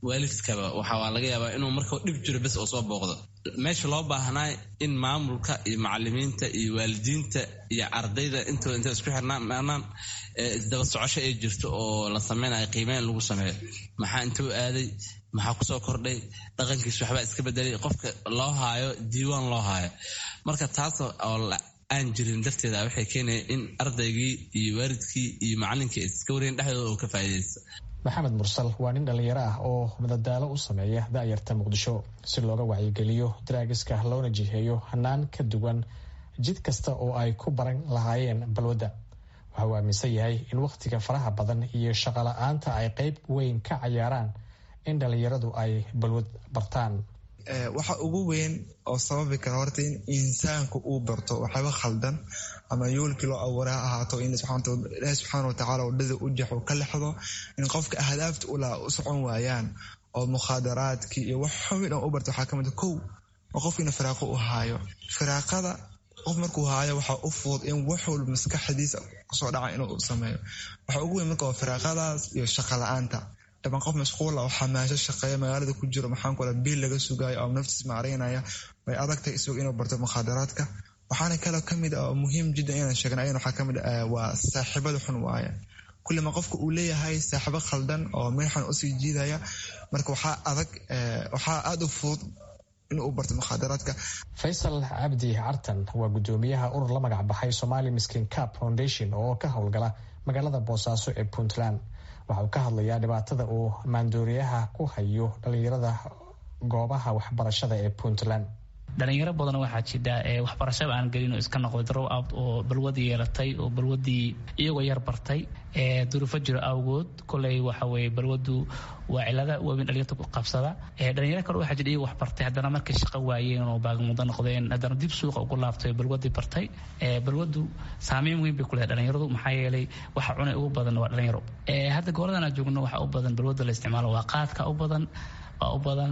waalidkaba waxaa laga yaabaa inuu markuu dhib jiro bes oo soo booqdo meesha loo baahnaa in maamulka iyo macalimiinta iyo waalidiinta iyo ardayda intooda intay isku xirnaan isdaba socosho ay jirto oo la sameynayo qiimeyn lagu sameeyo maxaa intuu aaday maxaa kusoo kordhay dhaqankiis waxbaa iska bedelay qofka loo haayo diiwaan loo haayo marka taas oo aan jirin darteeda waxay keenaya in ardaygii iyo waalidkii iyo macalinkii iska wareen dhexdooda oo ka faa'iidaysta
maxamed mursal waa nin dhallinyaro ah oo madadaalo u sameeya da'yarta muqdisho si looga wacyigeliyo daraagiska loona jiheeyo hanaan ka duwan jid kasta oo ay ku baran lahaayeen balwadda waxa uu aaminsan yahay in wakhtiga faraha badan iyo shaqola'aanta ay qayb weyn ka cayaaraan in dhallinyaradu ay balwad bartaan
waxa ugu weyn oo sababi kara horta in insaanku uu barto waxyaaba khaldan ama yoolkii loo abuura ha ahaato in ilaahi subxaana watacaala wadhada u jaxo ka lexdo in qofka ahdaafta ula u socon waayaan oo mukhaadaraadkii iyo wax xumi dhan u barta waxaa kamid kow oo qofkiina firaaqo u haayo firaaqada qof markuu haayo waxaa u fudud in wax walba maskaxdiisa kusoo dhaca inuu sameeyo waxa ugu weyn marka waa firaaqadaas iyo shaqa la-aanta dhaban qof mashquula oo xamaasho shaqeeya magaalada ku jiro maxaan kula biil laga sugaayo oo naftiis maaraynaya way adagtahay isagu inuu barto mukhaadaraadka waxaana kaloo kamid ah oo muhiim jiddan inaan sheegna ayana waxaa kamid ah waa saaxiibada xun waaye kullima qofka uu leeyahay saaxiibo khaldan oo meexan usii jiidaya marka waxaa adag waxaa aada u fudud inuu barto mukhaadaraadka
faysal cabdi cartan waa guddoomiyaha urur la magac baxay somali miskin cap foundation oo ka howlgala magaalada boosaaso ee puntland waxa uu ka hadlayaa dhibaatada uu maandooriyaha ku hayo dhalinyarada goobaha waxbarashada ee puntland
dhalinyaro badan waxaa jidha waxbarashaba aan gelin oo iska noqday drow out oo balwad yeelatay oo balwadii iyagoo yar bartay duruufo jiro awgood koley waxaweye balwadu waa cilada waaweyn dhalinyarta ku qabsada dhalinyaro kale waxaa jira iyago wax bartay haddana markay shaqo waayeen oo baagmudo noqdeen haddana dib suuqa ugu laabtay balwadii bartay balwadu saameyn weyn bay ku leedahay dhalinyaradu maxaa yeelay waxa cunay ugu badan waa dhalinyaro hadda gobolladan aan joogno waxaa u badan balwada la isticmaalo waa qaadka u badan waa u badan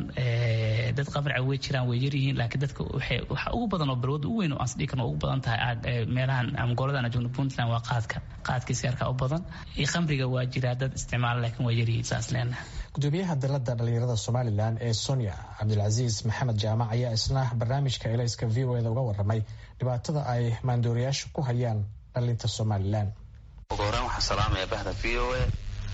dad qabrica way jiraan way yaryihiin laakiin dadka waxa ugu badan oo balwada u weyn oo aansdhigi karno ugu badan tahay meelahan ama gobolladan aan joogno puntland waa qaadka qaadkii sigaarka u badan iyo khamriga waa jiraa dad isticmaala laakiin waa yaryihiin saas leenaha
gudoomiyaha dalada dhalinyarada somalilan ee sonia cabdilcasiis maxamed jaamac ayaa isna barnaamijka elayska v o eda uga waramay dhibaatada ay maandooriyaashu ku hayaan dhalinta somalilan
ugu horeen waxaan salaamaya bahda v o a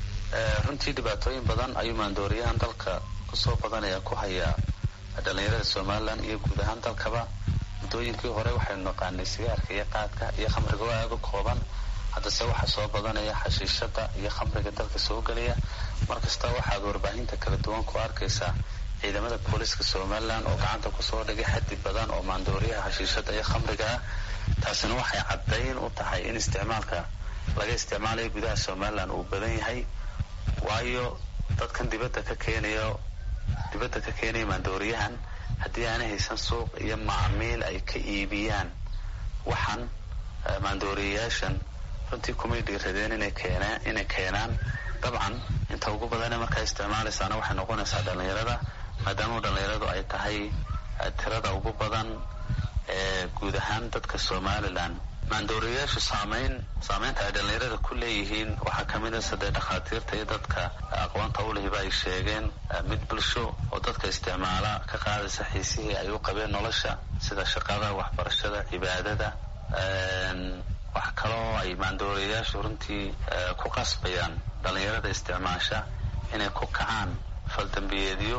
runtii dhibaatooyin badan ayuu maandooriyahan dalka kusoo badanaya ku hayaa dhalinyarada somalilan iyo guud ahaan dalkaba muddooyinkii hore waxaynu naqaanay sigaarka iyo qaadka iyo khamriga oo aada u kooban haddase waxaa soo badanaya xashiishada iyo khamriga dalka soo gelaya markasta waxaad warbaahinta kala duwan ku arkaysaa ciidamada booliska somalilan oo gacanta kusoo dhigay xaddi badan oo maandooriyaha xashiishada iyo khamriga ah taasina waxay caddayn u tahay in isticmaalka laga isticmaalayo gudaha somalilan uu badan yahay waayo dadkan dibadda ka keenayo dibadda ka keenaya maandooriyahan haddii aanay haysan suuq iyo macmiil ay ka iibiyaan waxaan maandooriyayaashan runtii kumay dhiiradeen inay keenaan inay keenaan dabcan inta ugu badane markaa isticmaalaysaana waxay noqonaysaa dhallinyarada maadaama dhallinyaradu ay tahay tirada ugu badan ee guud ahaan dadka somalilan maandooriyayaashu saameyn saameynta ay dhallinyarada ku leeyihiin waxaa kamid a sadee dhakhaatiirta iyo dadka aqoonta ulehiba ay sheegeen mid bulsho oo dadka isticmaala ka qaadaysa xiisihii ay u qabeen nolosha sida shaqada waxbarashada cibaadada wax kaloo ay maandooriyayaashu runtii ku qasbayaan dhallinyarada isticmaasha inay ku kacaan faldambiyeedyo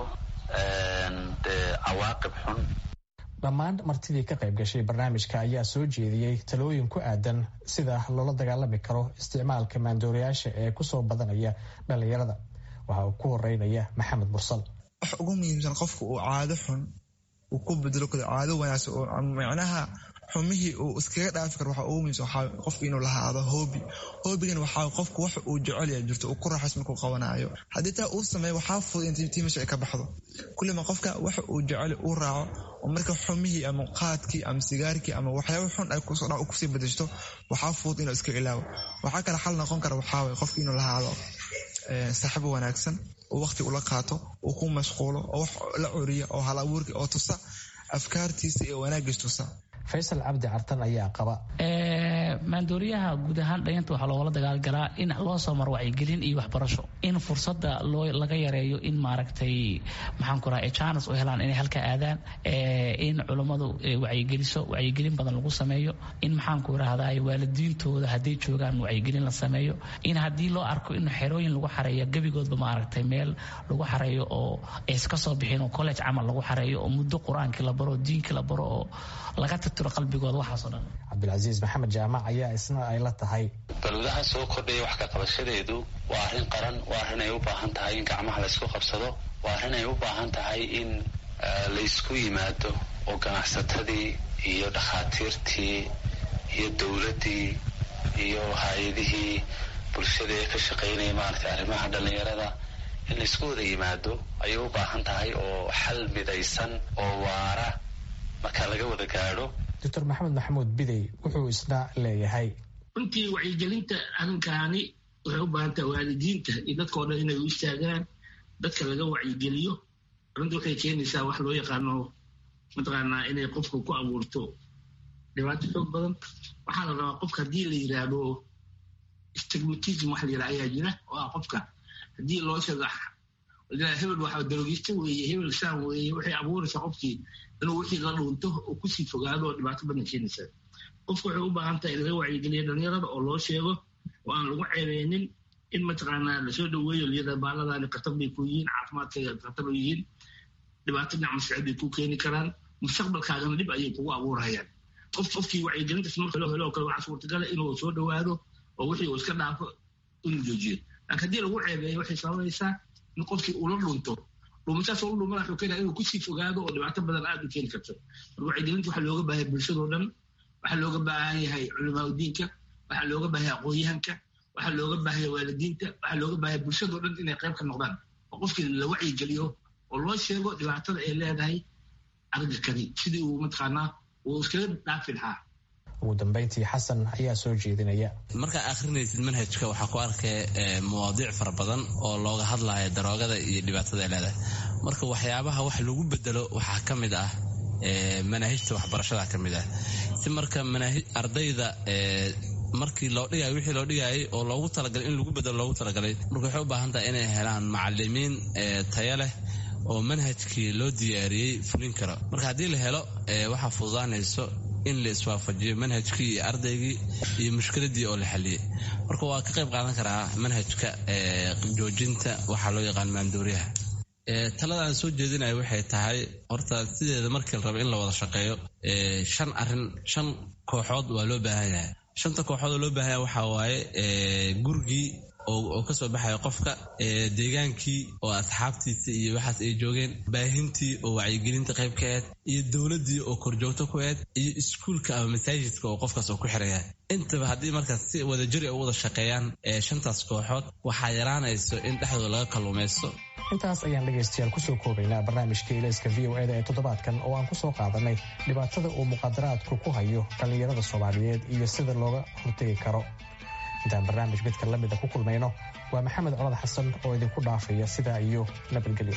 cawaaqib xun
dhammaan martidii ka qayb gashay barnaamijka ayaa soo jeediyey talooyin ku aadan sida loola dagaalami karo isticmaalka maandooriyaasha ee kusoo badanaya dhallinyarada waxa uu ku horeynaya maxamed mursal
wax ugu muhiimsan qofka uu caado xun uu ku bedelo karo caado wanaagsan oo macnaha xumihii uu iskaga dhaafi karo waxa ugu muhiimsan waxaa qofka inuu lahaado hoobi hoobigan waxaa qofka wax uu jecel yahay jirto uu ku raaxays markuu qabanayo haddii taa uu sameeyo waxaa fudud in tii meesha ay ka baxdo kullima qofka waxa uu jecel uu raaco oo marka xumihii ama qaadkii ama sigaarkii ama waxyaaba xun ay kusoo dhac kusii bedeshto waxaa fudud inuu iska ilaawo waxaa kale xal noqon kara waxaa waye qofka inuu lahaado saaxiibo wanaagsan oo waqti ula qaato uu ku mashquulo oo wax la curiya oo hal abuurki oo tusa afkaartiisa iyo wanaagiis tusa
faysal cabdi cartan ayaa qaba
maandooriyaha guud ahaan dhalinyarta waxaa loogala dagaalgalaa in loo soo maro wacyigelin iyo waxbarasho in fursada loo laga yareeyo in maaragtay maxaan ku raha janes u helaan inay halka aadaan in culummadu wacyigeliso wacyigelin badan lagu sameeyo in maxaan ku rahdaa waalidiintooda hadday joogaan wacyigelin la sameeyo in haddii loo arko in xerooyin lagu xareeyo gebigoodba maaragtay meel lagu xareeyo oo iska soo bixin oo college camal lagu xareeyo oo muddo qur-aankii la baro diinkii la baro oo laga tirtiro qalbigooda waxaasoo dhan
cabdilcasiis maxamed jaamac ayaa isna ay la tahay
balwadaha soo kordhaya wax ka qabashadeedu waa arrin qaran waa arrin ay u baahan tahay in gacmaha laysku qabsado waa arrin ay u baahan tahay in laysku yimaado oo ganacsatadii iyo dhakhaatiirtii iyo dowladdii iyo hay-adihii bulshada ee ka shaqaynaya maaragtay arrimaha dhallinyarada in laysku wada yimaado ayay u baahan tahay oo xal midaysan oo waara marka laga wada gaadho
doctor maxamed maxamuud bidey wuxuu isna leeyahay
runtii wacyigelinta arrinkaani waxay u baahan tahay waalidiinta iyo dadkao dhan inay u istaagaan dadka laga wacyigeliyo runtii waxay keenaysaa wax loo yaqaano mataqaanaa inay qofka ku abuurto dhibaato xoog badan waxaa la rabaa qofka haddii la yidhaahdo stigmatism wax la yidhaha ayaa jira oo ah qofka haddii loo sheego hebel waxa darogista weeye hebel saan weeye waxay abuuraysaa qofkii inuu wixii la dhuunto oo kusii fogaado oo dhibaato badan keenaysaa qofka waxay u baahan tahay in laga wacyigeliya dhalinyarada oo loo sheego oo aan lagu ceebeynin in mataqaanaa lasoo dhaweeyo liyada baaladani khatar bay ku yihiin caafimaadkayga khatar bay yihiin dhibaato dhinac maskaxeed bay ku keeni karaan mustaqbalkaagana dhib ayay kugu abuurayaan qof qofkii wacyigelintaas marka loo helo oo kale waxaa suurtagala inuu soo dhawaado oo wixii uu iska dhaafo inuu joojiyo laakiin haddii lagu ceebeeyo waxay sababaysaa in qofkii uu la dhunto dhuumashaas oo u dhumana wuxuu keenaya inuu kusii fogaado oo dhibaato badan aad u keeni karto marka wacyigelinta waxaa looga baahay bulshadoo dhan waxaa looga baahan yahay culimaa diinka waxaa looga baahaya aqoon-yahanka waxaa looga baahaya waalidiinta waxaa looga baahaya bulshadoo dhan inay qayb ka noqdaan oo qofkii la wacyigeliyo oo loo sheego dhibaatada ay leedahay argakani sidii uu mataqaanaa uu iskaga dhaafi lahaa
ugu dambeyntii xasan ayaa soo jeedinaya
markaa akhrinaysid manhajka waxaa ku arkay mawaadiic fara badan oo looga hadlaya daroogada iyo dhibaatada ay leedahay marka waxyaabaha wax lagu bedelo waxaa ka mid ah manaahijta waxbarashada ka mid ah si marka ardayda markii loo dhigayo wixii loo dhigayay oo loogu talagalay in lagu bedelo loogu talagalay marka waxay u baahan tahay inay helaan macalimiin tayo leh oo manhajkii loo diyaariyey fulin karo marka haddii la helo waxaa fududaanayso in la iswaafajiyo manhajkii iyo ardaygii iyo mushkiladii oo la xaliyey marka waa ka qayb qaadan karaa manhajka joojinta waxaa loo yaqaan maandooriyaha talada aan soo jeedinaya waxay tahay horta sideeda markii la rabo in la wada shaqeeyo shan arin shan kooxood waa loo baahan yahay shanta kooxood oo loo baahan yahay waxaa waaye gurigii oo kasoo baxaya qofka deegaankii oo asxaabtiisa iyo waxaas ay joogeen baahintii oo wacyigelinta qayb ka eed iyo dowladii oo korjoogto ku eed iyo iskuulka ama masaajidka oo qofkaas oo ku xiraya intaba haddii markaas si wadajiri u wada shaqeeyaan shantaas kooxood waxaa yaraanayso in dhexdooda laga kalluumaysto
intaas ayaan dhegaystayaal kusoo koobaynaa barnaamijka ilayska v o eda ee toddobaadkan oo aan kusoo qaadanay dhibaatada uu muqaadaraadku ku hayo dhallinyarada soomaaliyeed iyo sida looga hortegi karo intaan barnaamij midka lamida ku kulmayno waa maxamed colad xasan oo idinku dhaafaya sidaa iyo nabadgelyo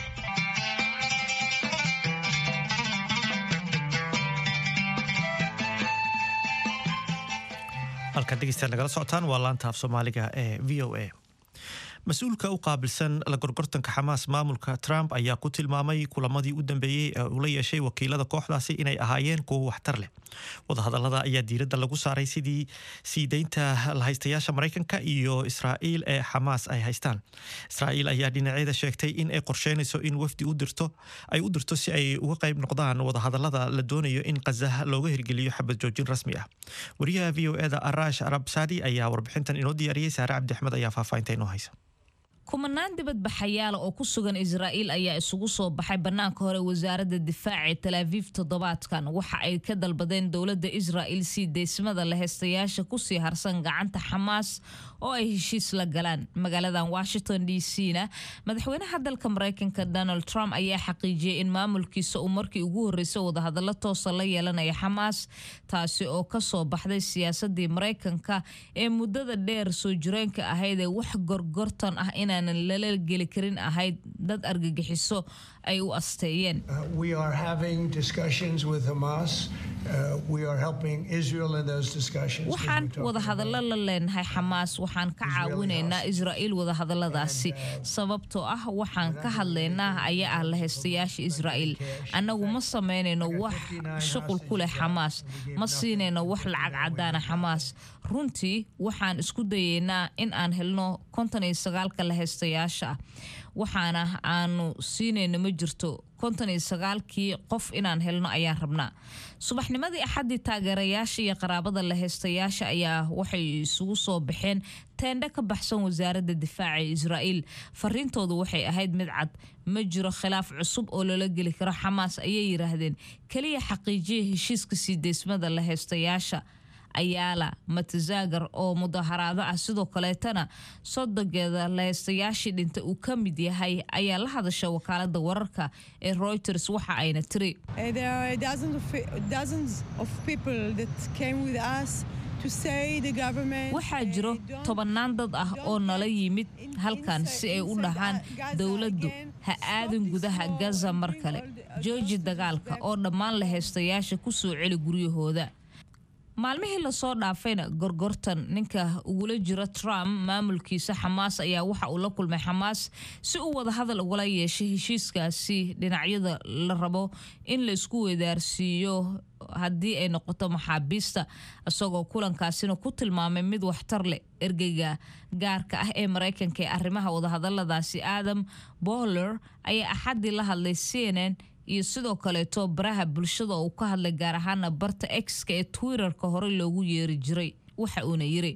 halkan dhegeystayaal nagala socotaan waa laanta af soomaaliga ee v o a mas-uulka u qaabilsan la gorgortanka xamaas maamulka trump ayaa ku tilmaamay kulamadii u dambeeyey ee uu la yeeshay wakiilada kooxdaasi inay ahaayeen kuwo waxtar leh wadahadalada ayaa diiradda lagu saaray sidii sii deynta lahaystayaasha maraykanka iyo israa'iil ee xamaas ay haystaan israa'iil ayaa dhinaceeda sheegtay in ay qorsheynayso in wafdi u dirto ay u dirto si ay uga qayb noqdaan wadahadalada la doonayo in kazah looga hirgeliyo xabad joojin rasmi ah wariyaha v o eda arash arab saadi ayaa warbixintan inoo diyaariyey saare cabdi axmed ayaa faahfaahinta inoo haysa
kumanaan dibadbaxayaala oo ku sugan israa'iil ayaa isugu soo baxay bannaanka hore wasaaradda difaaca ee talaafiif toddobaadkan waxa ay ka dalbadeen dowladda israa'iil sii deysmada laheystayaasha kusii harsan gacanta xamaas oo ay heshiis la galaan magaaladan washington d c na madaxweynaha dalka maraykanka donald trump ayaa xaqiijiyey in maamulkiisa uu markii ugu horreysay wadahadallo toosa la yeelanaya xamaas taasi oo kasoo baxday siyaasadii maraykanka ee muddada dheer soo jireenka ahayd ee wax gorgortan ah inaanan lala geli karin ahayd dad argagixiso ay u asteeyeen waxaan wadahadallo la leenahay xamaas waxaan ka caawinaynaa israa'iil wadahadalladaasi sababtoo ah waxaan ka hadlaynaa ayaa ah lahaystayaasha israa'iil annagu ma samaynayno wax shuqul ku leh xamaas ma siinayno wax lacag caddaana xamaas runtii waxaan isku dayaynaa in aan helno konton iyo sagaalka lahaystayaasha ah waxaana aanu siinayno ma jirto konton iyo sagaalkii qof inaan helno ayaan rabnaa subaxnimadii axaddii taageerayaasha iyo qaraabada lahaystayaasha ayaa waxay isugu soo baxeen teendhe ka baxsan wasaaradda difaaca ee israa'iil fariintoodu waxay ahayd mid cad ma jiro khilaaf cusub oo loola geli karo xamaas ayay yidhaahdeen keliya xaqiijiya heshiiska sii deysmada lahaystayaasha ayaala matazaagar oo mudaharaado ah sidoo kaleetana sodogeeda lahaystayaashii dhinta uu ka mid yahay ayaa la hadasha wakaalada wararka ee reuters waxa ayna tiri waxaa jiro tobannaan dad ah oo nala yimid halkan si ay u dhahaan dowladdu ha aadin gudaha gaza mar kale jooji dagaalka oo dhammaan lahaystayaasha ku soo celi guryahooda maalmihii lasoo dhaafayna gorgortan ninka ugula jira trump maamulkiisa xamaas ayaa waxa uu la kulmay xamaas si uu wadahadal ugala yeeshay heshiiskaasi dhinacyada la rabo in la isku wedaarsiiyo haddii ay noqoto maxaabiista isagoo kulankaasina ku tilmaamay mid waxtar leh ergeyga gaarka ah ee maraykanka ee arrimaha wadahadaladaasi adam bohler ayaa axaddii la hadlay cnn iyo sidoo kaleeto baraha bulshada uu ka hadlay gaar ahaana barta exka ee twitterka hore loogu yeeri jiray waxa uuna yiri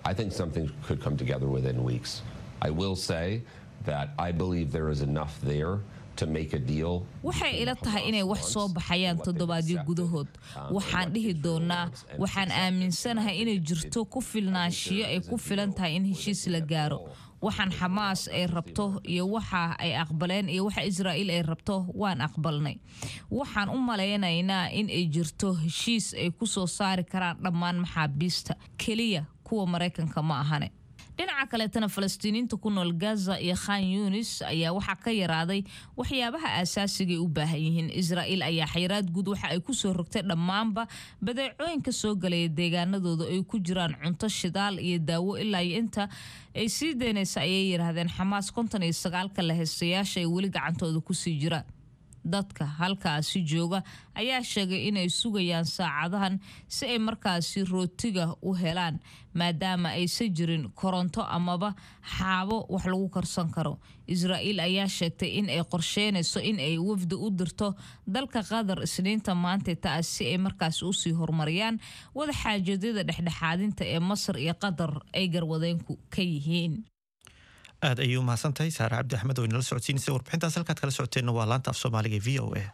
waxay ila tahay inay wax soo baxayaan toddobaadyo gudahood waxaan dhihi doonaa waxaan aaminsanahay inay jirto ku filnaanshiyo ay ku filan tahay in heshiis la gaaro waxaan xamaas ay rabto iyo waxa ay aqbaleen iyo waxa israa'iil ay rabto waan aqbalnay waxaan u malaynaynaa in ay jirto heshiis ay ku soo saari karaan dhammaan maxaabiista keliya kuwa maraykanka ma ahane dhinaca kaleetana falastiiniinta ku nool gaza iyo khan yunis ayaa waxaa ka yaraaday waxyaabaha aasaasigaay u baahan yihiin israa'iil ayaa xayiraad guud waxa ay kusoo rogtay dhammaanba badeecooyinka soo galaya deegaanadooda ay ku jiraan cunto shidaal iyo daawo ilaa iyo inta ay sii daynaysa ayay yidhaahdeen xamaas konton iyo sagaalka lahaystayaasha ay weli gacantooda kusii jiraan dadka halkaasi jooga ayaa sheegay inay sugayaan saacadahan si ay markaasi rootiga u helaan maadaama aysan jirin koronto amaba xaabo wax lagu karsan karo israa'iil ayaa sheegtay in ay qorsheynayso in ay wafdi u dirto dalka qatar isniinta maanta taas si ay markaasi usii horumariyaan wada xaajadyada dhexdhexaadinta ee masar iyo qatar ay garwadeenku ka yihiin
aad ayay u mahadsan tahay saare cabdi axmed oo inala socodsiinaysa warbixintaas halkaad kala socoteenna waa laanta af soomaaliga e v o a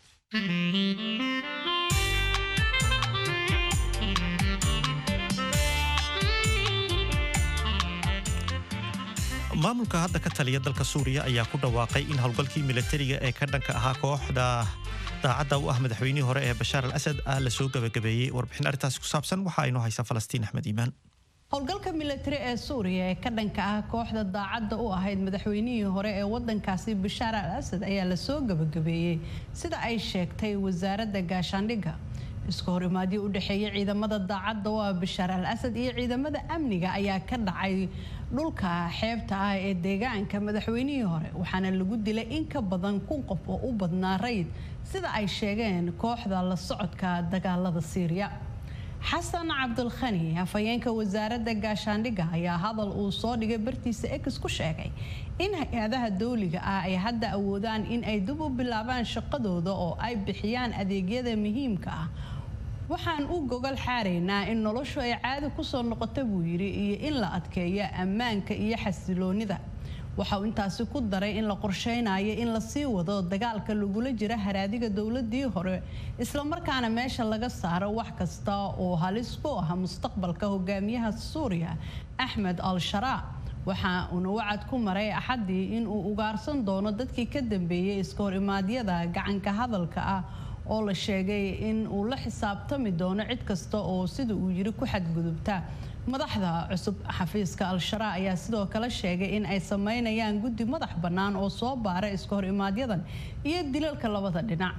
maamulka hadda ka taliya dalka suuriya ayaa ku dhawaaqay in howlgalkii milatariga ee ka dhanka ahaa kooxda daacadda u ah madaxweynihii hore ee bashaar al asad ah lasoo gabagabeeyey warbixin arrintaas ku saabsan waxaa inoo haysa falastiin axmed iimaan
howlgalka militari ee suuriya ee ka dhanka ah kooxda daacadda u ahayd madaxweynihii hore ee wadankaasi bashaar al asad ayaa lasoo gabagabeeyey sida ay sheegtay wasaaradda gaashaandhigga iska horimaadyo u dhexeeya ciidamada daacadda u ah bashaar al asad iyo ciidamada amniga ayaa ka dhacay dhulka xeebta ah ee deegaanka madaxweynihii hore waxaana lagu dilay in ka badan kun qof oo u badnaa rayid sida ay sheegeen kooxda la socodka dagaalada siiriya xasan cabdulkhani hafayeenka wasaaradda gaashaandhigga ayaa hadal uu soo dhigay bartiisa ex ku sheegay in hay-adaha dowliga ah ay hadda awoodaan in ay dib u bilaabaan shaqadooda oo ay bixiyaan adeegyada muhiimka ah waxaan u gogol xaaraynaa in noloshu ay caadi kusoo noqota buu yidhi iyo in la adkeeyo ammaanka iyo xasiloonida waxa uu intaasi ku daray in la qorsheynayo in lasii wado dagaalka lagula jira haraadiga dowladii hore islamarkaana meesha laga saaro wax kasta oo halis ku ah mustaqbalka hogaamiyaha suuriya axmed al-sharaa waxa uuna wacad ku maray axaddii in uu ugaarsan doono dadkii ka dambeeyey iska hor imaadyada gacanka hadalka ah oo la sheegay in uu la xisaabtami doono cid kasta oo sida uu yiri ku xadgudubta madaxda cusub xafiiska al-sharaa ayaa sidoo kale sheegay in ay sameynayaan guddi madax bannaan oo soo baara iska hor imaadyadan iyo dilalka labada dhinac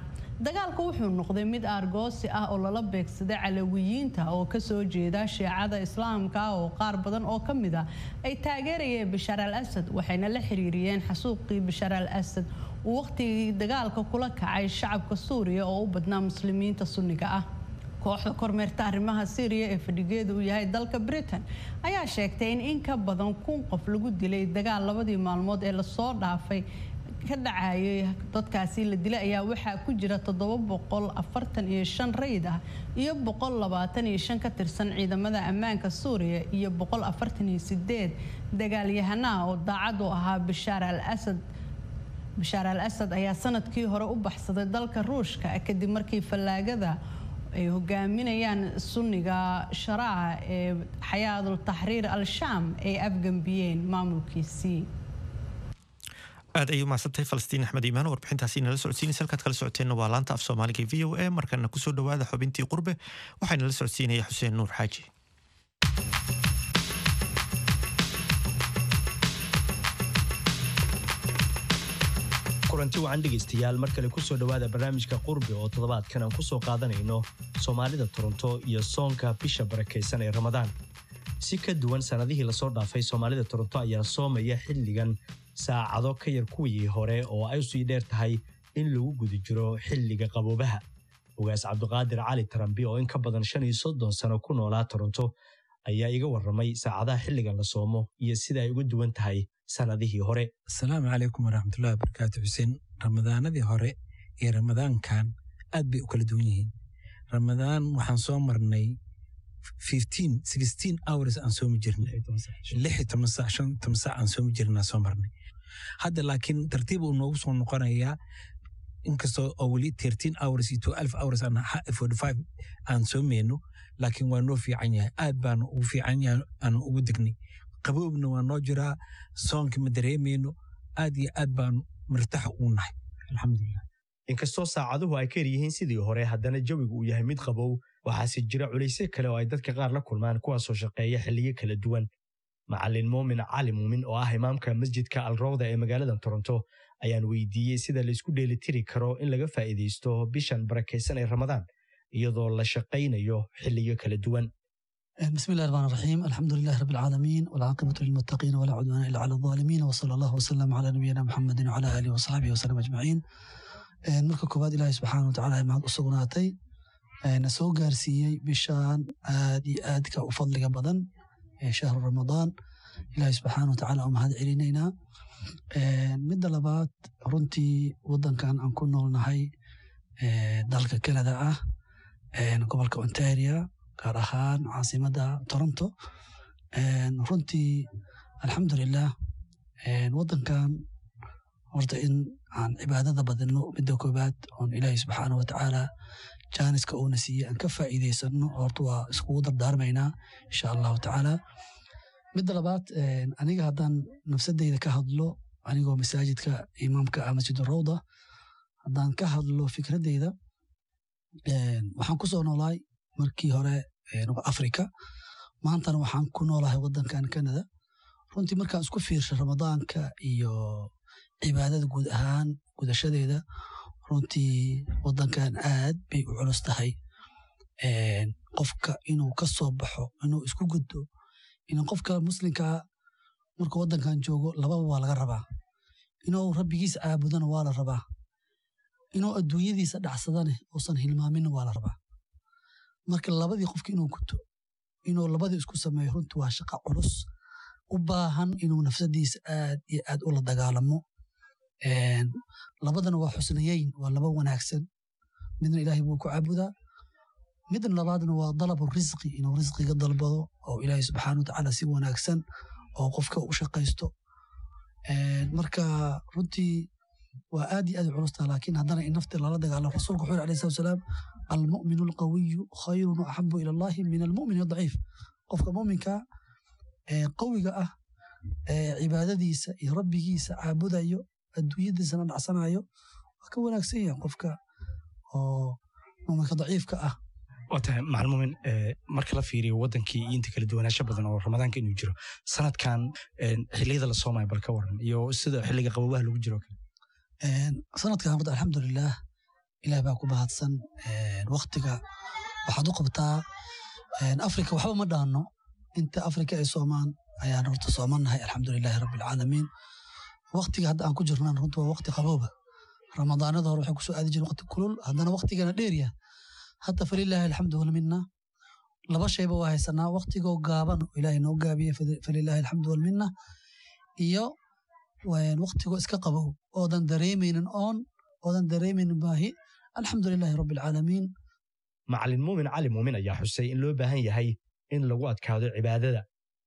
dagaalku wuxuu noqday mid aargoosi ah oo lala beegsaday calawiyiinta oo kasoo jeeda shiicada islaamka oo qaar badan oo ka mid ah ay taageerayeen bashaar al asad waxayna la xiriiriyeen xasuuqii bashaar al asad uu waqtigii dagaalka kula kacay shacabka suuriya oo u badnaa muslimiinta sunniga ah kooxda kormeerta arrimaha syriya ee fadhigeedu uu yahay dalka britain ayaa sheegtay in in ka badan kun qof lagu dilay dagaal labadii maalmood ee lasoo dhaafay ka dhacayay dadkaasi la dilay ayaa waxaa ku jira rayid ah iyo ka tirsan ciidamada ammaanka suuriya iyo dagaalyahanaha oo daacad u ahaa bashaar al asad bashaar al asad ayaa sanadkii hore u baxsaday dalka ruushka kadib markii fallaagada ay hogaaminayaan sunniga sharaaca ee xayaadul taxriir al-shaam ay afgambiyeen maamulkiisii
aad ayay umahadsantahay falastiin axmed iimaan warbixintaasi nala socodsiinaysa halkaad kala socoteenna waa laanta af soomaaliga v o a markana kusoo dhowaada xubintii qurbe waxaa nala socodsiinaya xuseen nuur xaaji
kulanti wacan dhegaystayaal mar kale kusoo dhowaada barnaamijka qurbi oo toddobaadkan aan kusoo qaadanayno soomaalida toronto iyo soonka bisha barakaysan ee ramadaan si ka duwan sannadihii lasoo dhaafay soomaalida toronto ayaa soomaya xilligan saacado ka yar kuwii hore oo ay usii dheer tahay in lagu guda jiro xilliga qaboobaha ogaas cabdiqaadir cali tarambi oo in ka badan shan iyo soddon sano ku noolaa toronto ayaa iga warramay saacadaha xilligan la soomo iyo sida ay uga duwan tahay sannadihii hore
asalaamu calaykum waraxmatullahi wabarakaatu xuseen ramadaanadii hore iyo ramadaankan aad bay u kala duwan yihiin ramadaan waxaan soo marnay hours aan soomi jirnay sac aan soomi jirnaa soo marnay hadda laakiin tartiib uu noogu soo noqonayaa inkastoo oo weli hours iyo hours aan soomeyno laakiin waa noo fiican yahay aad baan ugu fiican yahay aan ugu degnay qaboobna waa noo jiraa soonka ma dareemayno aad iyo aad baan martax ugu nahay alxamdulilah
inkastoo saacaduhu ay ka yar yihiin sidii hore haddana jawigu uu yahay mid qabow waxaase jira culaysyo kale oo ay dadka qaar la kulmaan kuwaasoo shaqeeya xilliyo kala duwan macalin muumin cali muumin oo ah imaamka masjidka alrowda ee magaalada toronto ayaan weydiiyey sida laysku dheelitiri karo in laga faa'iidaysto bishan barakaysan ee ramadaan iyadoo la shaqaynayo xilliyo kala duwan
بسم الله الرحمن الرحيم الحمد لله رب العالمين والعاقبة للمتقين ولا عدوان إلا على الظالمين وصلى الله وسلم على نبينا محمد وعلى آله وصحبه وسلم أجمعين marka koowaad ilaahay subxaana watacaala ay mahad u sugnaatay na soo gaarsiiyey bishaan aad iyo aadka u fadliga badan ee shahru ramadaan ilaahay subxaana watacaala u mahad celinaynaa midda labaad runtii wadankan aan ku noolnahay dalka canada ah gobolka ontaria gaar ahaan caasimadda toronto runtii alxamdulilah wadankan horta in aan cibaadada badino midda koobaad oon ilaahay subxaana watacaala jaaniska uuna siiyey aan ka faa'iidaysano horta waa iskugu dardaarmaynaa insha allahu tacaala midda labaad aniga haddaan nafsadeyda ka hadlo anigoo masaajidka imaamka ah masjid rawda haddaan ka hadlo fikradeyda waxaan ku soo noolaay markii hore africa maantana waxaan ku noolahay wadankan canada runtii markaan isku fiirsha ramadaanka iyo cibaadada guud ahaan gudashadeeda runtii wadankan aad bay u culus tahay qofka inuu ka soo baxo inuu isku gudbo in qofka muslimkaa markuu wadankan joogo lababa waa laga rabaa inuu rabbigiisa caabudana waa la rabaa inuu adduunyadiisa dhacsadane uusan hilmaaminna waa la rabaa marka labadii qofka inuu guto inuu labadii isku sameeyo runtii waa shaqa culus u baahan inuu nafsadiisa aad iyo aad ula dagaalamo labadana waa xusnayeyn waa laba wanaagsan midna ilaahay buu ku caabudaa midna labaadna waa dalabu risqi inuu risqiga dalbado oo ilaahay subxaana watacaala si wanaagsan oo qofka u shaqaysto marka runtii waa aad iyo aad u culusta laakiin haddana in nafti lala dagaalamo rasuulku wuxuu yiri alayhi salatu wasalaam almu'minu alqawiyu khayrun axabu ila allahi min almu'min adaciif qofka mu'minka ee qawiga ah ee cibaadadiisa iyo rabbigiisa caabudayo adduunyadiisana dhacsanayo waa ka wanaagsan yahay qofka oo mu'minka daciifka ah
waa tahay macalmumin marka la fiiriyo wadankii iyo inta kala duwanaansho badan oo ramadaanka inuu jiro sanadkan xilliyada la soomayo bal ka waran iyo sida xilliga qabowaha lagu jiro kale
sanadkan horta alxamdulilah ilaah baa ku mahadsan waktiga waxaad u qabtaa afrika waxba ma dhaanno inta afrika ay soomaan ayaan horta soomannahay alxamdulilaahi rabbilcaalamiin waktiga hadda aan ku jirnaan runta waa wakti qabooba ramadaanada hore waxay kusoo aadi jireen wakti kulul haddana waktigana dheerya hadda falilaahi alxamdu walminna laba shayba waa haysanaa waktigoo gaaban oo ilaahay noo gaabiye falilaahi alxamdu walminna iyo waktigoo iska qabow oodan dareemaynin oon oodan dareemaynin baahi alxamdulilaahi rabbilcaalamiin
macalin muumin cali muumin ayaa xusay in loo baahan yahay in lagu adkaado cibaadada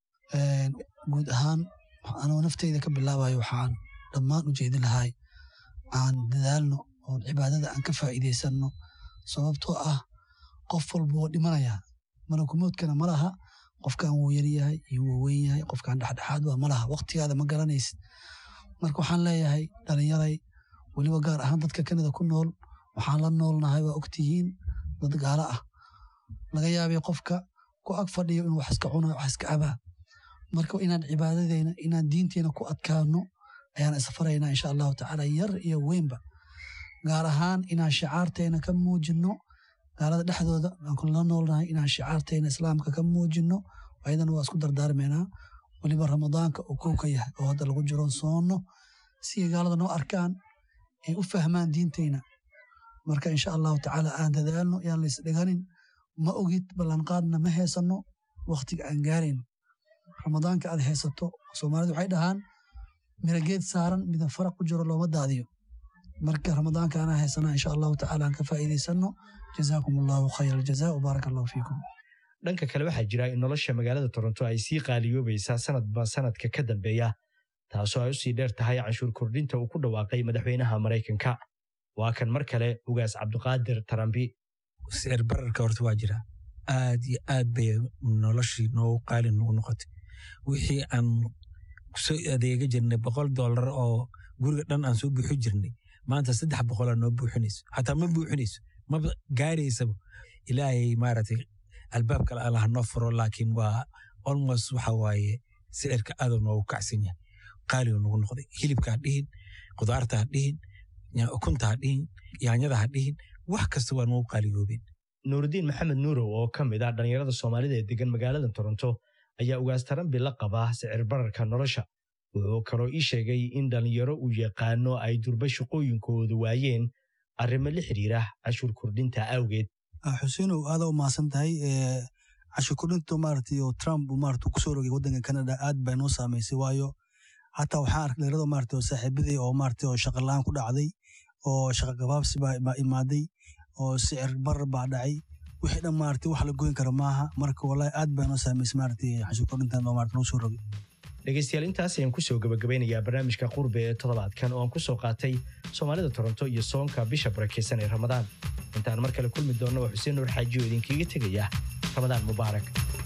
guud ahaan anoo nafteyda ka bilaabayo waxaan dhammaan u jeedi lahay aan dadaalno oon cibaadada aan ka faa'iidaysanno sababtoo ah qof walba woo dhimanayaa malakumoodkana ma laha qofkaan wuu yaryahay iyo wuu weyn yahay qofkaan dhexdhexaad waa ma laha waktigaada ma garanaysid marka waxaan leeyahay dhalinyaray weliba gaar ahaan dadka kanada ku nool waxaan la noolnahay waa ogtihiin dad gaalo ah laga yaabay qofka ku ag fadhiyo inuu wax iska cunayo wax iska cabaa marka inaan cibaadadeyna inaan diinteena ku adkaano ayaan isfaraynaa insha allahu tacaala yar iyo weynba gaar ahaan inaan shicaarteena ka muujinno gaalada dhexdooda aan la noolnahay inaan shicaarteena islaamka ka muujinno ayadana waa isku dardaarmaynaa weliba ramadaanka oo kow ka yahay oo hadda lagu jiro soonno si ay gaalada noo arkaan ay u fahmaan diinteyna marka insha allahu tacaala aan dadaalno yaan lays dhiganin ma ogid ballanqaadna ma heesanno waktiga aan gaarayno ramadaanka aad haysato soomaalidu waxay dhahaan mirageed saaran midan faraq ku jiro looma daadiyo marka ramadaanka anaa haysanaa insha allahu tacaala aan ka faa'iidaysanno jazaakum allahu khayr aljaza wabaaraka allahu fiikum
dhanka kale waxaa jira in nolosha magaalada toronto ay sii qaaliyoobaysaa sanadba sanadka ka dambeeya taasoo ay usii dheer tahay canshuur kordhinta uu ku dhawaaqay madaxweynaha maraykanka waa kan mar kale ugaas cabdiqaadir tarambi
sicir bararka horta waa jira aad iyo aad bay noloshii noogu qaali nagu noqotay wixii aan kusoo adeega jirnay boqol dollar oo guriga dhan aan soo buuxi jirnay maanta saddex boqolaa noo buuxinayso xataa ma buuxinayso maba gaaraysaba ilaahay maaragtay albaab kale allah noo furo laakiin waa almost waxa waaye sicirka aaduu noogu kacsan yahay qaaligu nagu noqday hilibka ha dhihin khudaarta ha dhihin ukunta ha dhihin yaanyada ha dhihin wax kasta waa nagu qaaligoobeen
nuurudiin maxamed nuurow oo ka mid ah dhallinyarada soomaalida ee degan magaalada toronto ayaa ugaas tarambi la qabaa sicir bararka nolosha wuxuu kaloo ii sheegay in dhallinyaro uu yaqaano ay durba shaqooyinkooda waayeen arrimo la xiriira cashuur kordhinta awgeed
xuseinow aada u mahadsan tahay cashuur kordhinta maaragtay oo trump maaragtay kusoo rogay waddanka canada aad bay noo saamaysay waayo hataa waxaan arkay dhallinyarada maaragtay oo saaxiibadii oo maaragtay oo shaqa la'aan ku dhacday oo shaqa gabaabsi baa imaaday oo sicir barar baa dhacay wixii dhan maaragtay wax la goyn kara maaha marka wallahi aad baa noo saamaysay maaragtay cashuur kordhintan oo maaragtay noo soo rogay
dhegaystayaal intaas ayaan kusoo gabagabeynayaa barnaamijka qurbe ee toddobaadkan oo aan ku soo qaatay soomaalida toronto iyo soonka bisha barakeysan ee ramadaan intaan mar kale kulmi doonna waa xuseen nuur xaaji oo idinkaga tegaya ramadaan mubaarak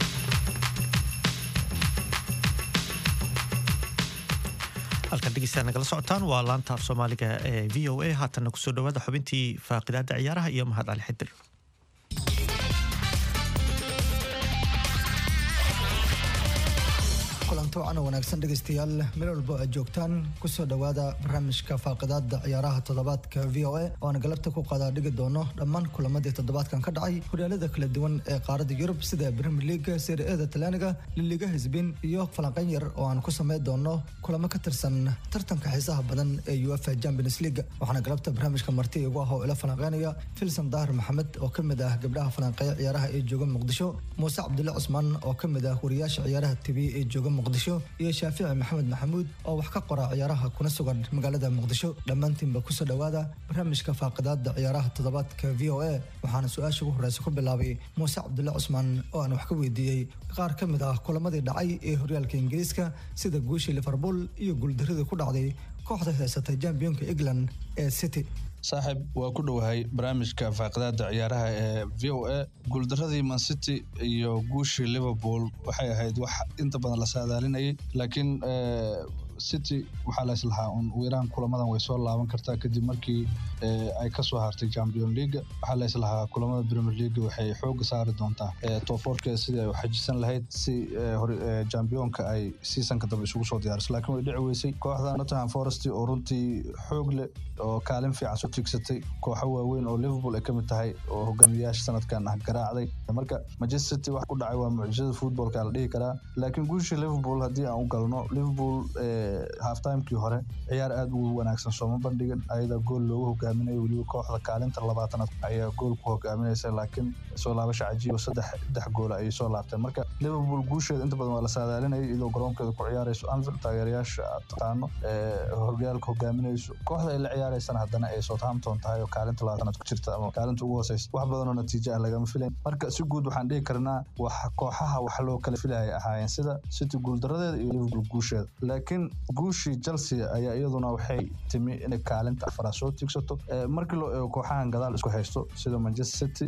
halkan dhegeystayaal nagala socotaan waa laanta af soomaaliga ee v o a haatanna kusoo dhawaada xubintii faaqidaada ciyaaraha iyo mahad cali xidir
kulanto cana wanaagsan dhegaystayaal meel walbo aad joogtaan kusoo dhowaada barnaamijka faaqidaada ciyaaraha toddobaadka v o a oo aan galabta ku qadaa dhigi doono dhammaan kulamadii toddobaadkan ka dhacay horyaalada kala duwan ee qaaradda yurub sida premier leaga serie eda talyaaniga liliga hisbin iyo falanqayn yar oo aan ku sameyn doono kulamo ka tirsan tartanka xiisaha badan ee uefa champions league waxaana galabta barnaamijka marti igu ah oo ila falanqeynaya filson dahar maxamed oo ka mid ah gabdhaha falanqeeya ciyaaraha ee jooga muqdisho muuse cabdulle cusmaan oo ka mid ah wariyaasha ciyaaraha tv ee jooga muqdisho iyo shaafici maxamed maxamuud oo wax ka qora ciyaaraha kuna sugan magaalada muqdisho dhammaantiinba kusoo dhowaada barnaamijka faaqidaada ciyaaraha toddobaadka v o a waxaana su-aasha ugu horeysa ku bilaabay muuse cabdulle cusmaan oo aan wax ka weydiiyey qaar ka mid ah kulamadii dhacay ee horyaalka ingiriiska sida guushii liverpool iyo guuldaradii ku dhacday kooxda haysatay jambiyonka england ee city
saaxiib waa ku dhowahay barnaamijka faaqidaada ciyaaraha ee v o a guuldaradii mancity iyo guushii liverpool waxay ahayd wax inta badan la saadaalinayay laakiin city waxaa la islahaa un wiiraan kulamadan way soo laaban kartaa kadib markii ay kasoo hartay champion league waxaa la islahaa kulamada premier league waxay xooga saari doontaa toofoorkeeda sidii ay u xajisan lahayd si championka ay seasonka dambe isugu soo diyaariso laakiin way dhici weysay kooxda nottingham forest oo runtii xoog leh oo kaalin fiican soo tigsatay kooxo waaweyn oo liverpool ay kamid tahay oo hogaamiyayaasha sanadkan ah garaacday marka manchester city wax ku dhacay waa mucjisada footballka la dhihi karaa laakiin guushii liverpool haddii aan u galno liverpool halftimekii hore ciyaar aada ugu wanaagsan sooma bandhigin ayada gool loogu hogaaminayo weliba kooxda kaalinta labaatanaad ayaa gool ku hogaaminaysa laakiin soo laabasha cajiibo saddex saddex gool ayay soo laabteen marka liverpool guusheeda inta badan waa la saadaalinayay iyadoo garoonkeeda ku ciyaarayso anfield taageerayaasha aad taqaano horyaalka hogaaminayso kooxda ay la ciyaareysana haddana ay southampton tahay oo kaalinta labaatanaad ku jirta ama kaalinta ugu hooseysa wax badan oo natiijo ah lagama filayn marka si guud waxaan dhihi karnaa wax kooxaha wax loo kala filaya ahaayeen sida city guuldaradeeda iyo liverpool guusheeda laakiin guushii chelsea ayaa iyaduna waxay timi inay kaalinta afaraad soo tiigsato markii loo eego kooxahan gadaal isku haysto sida manchester city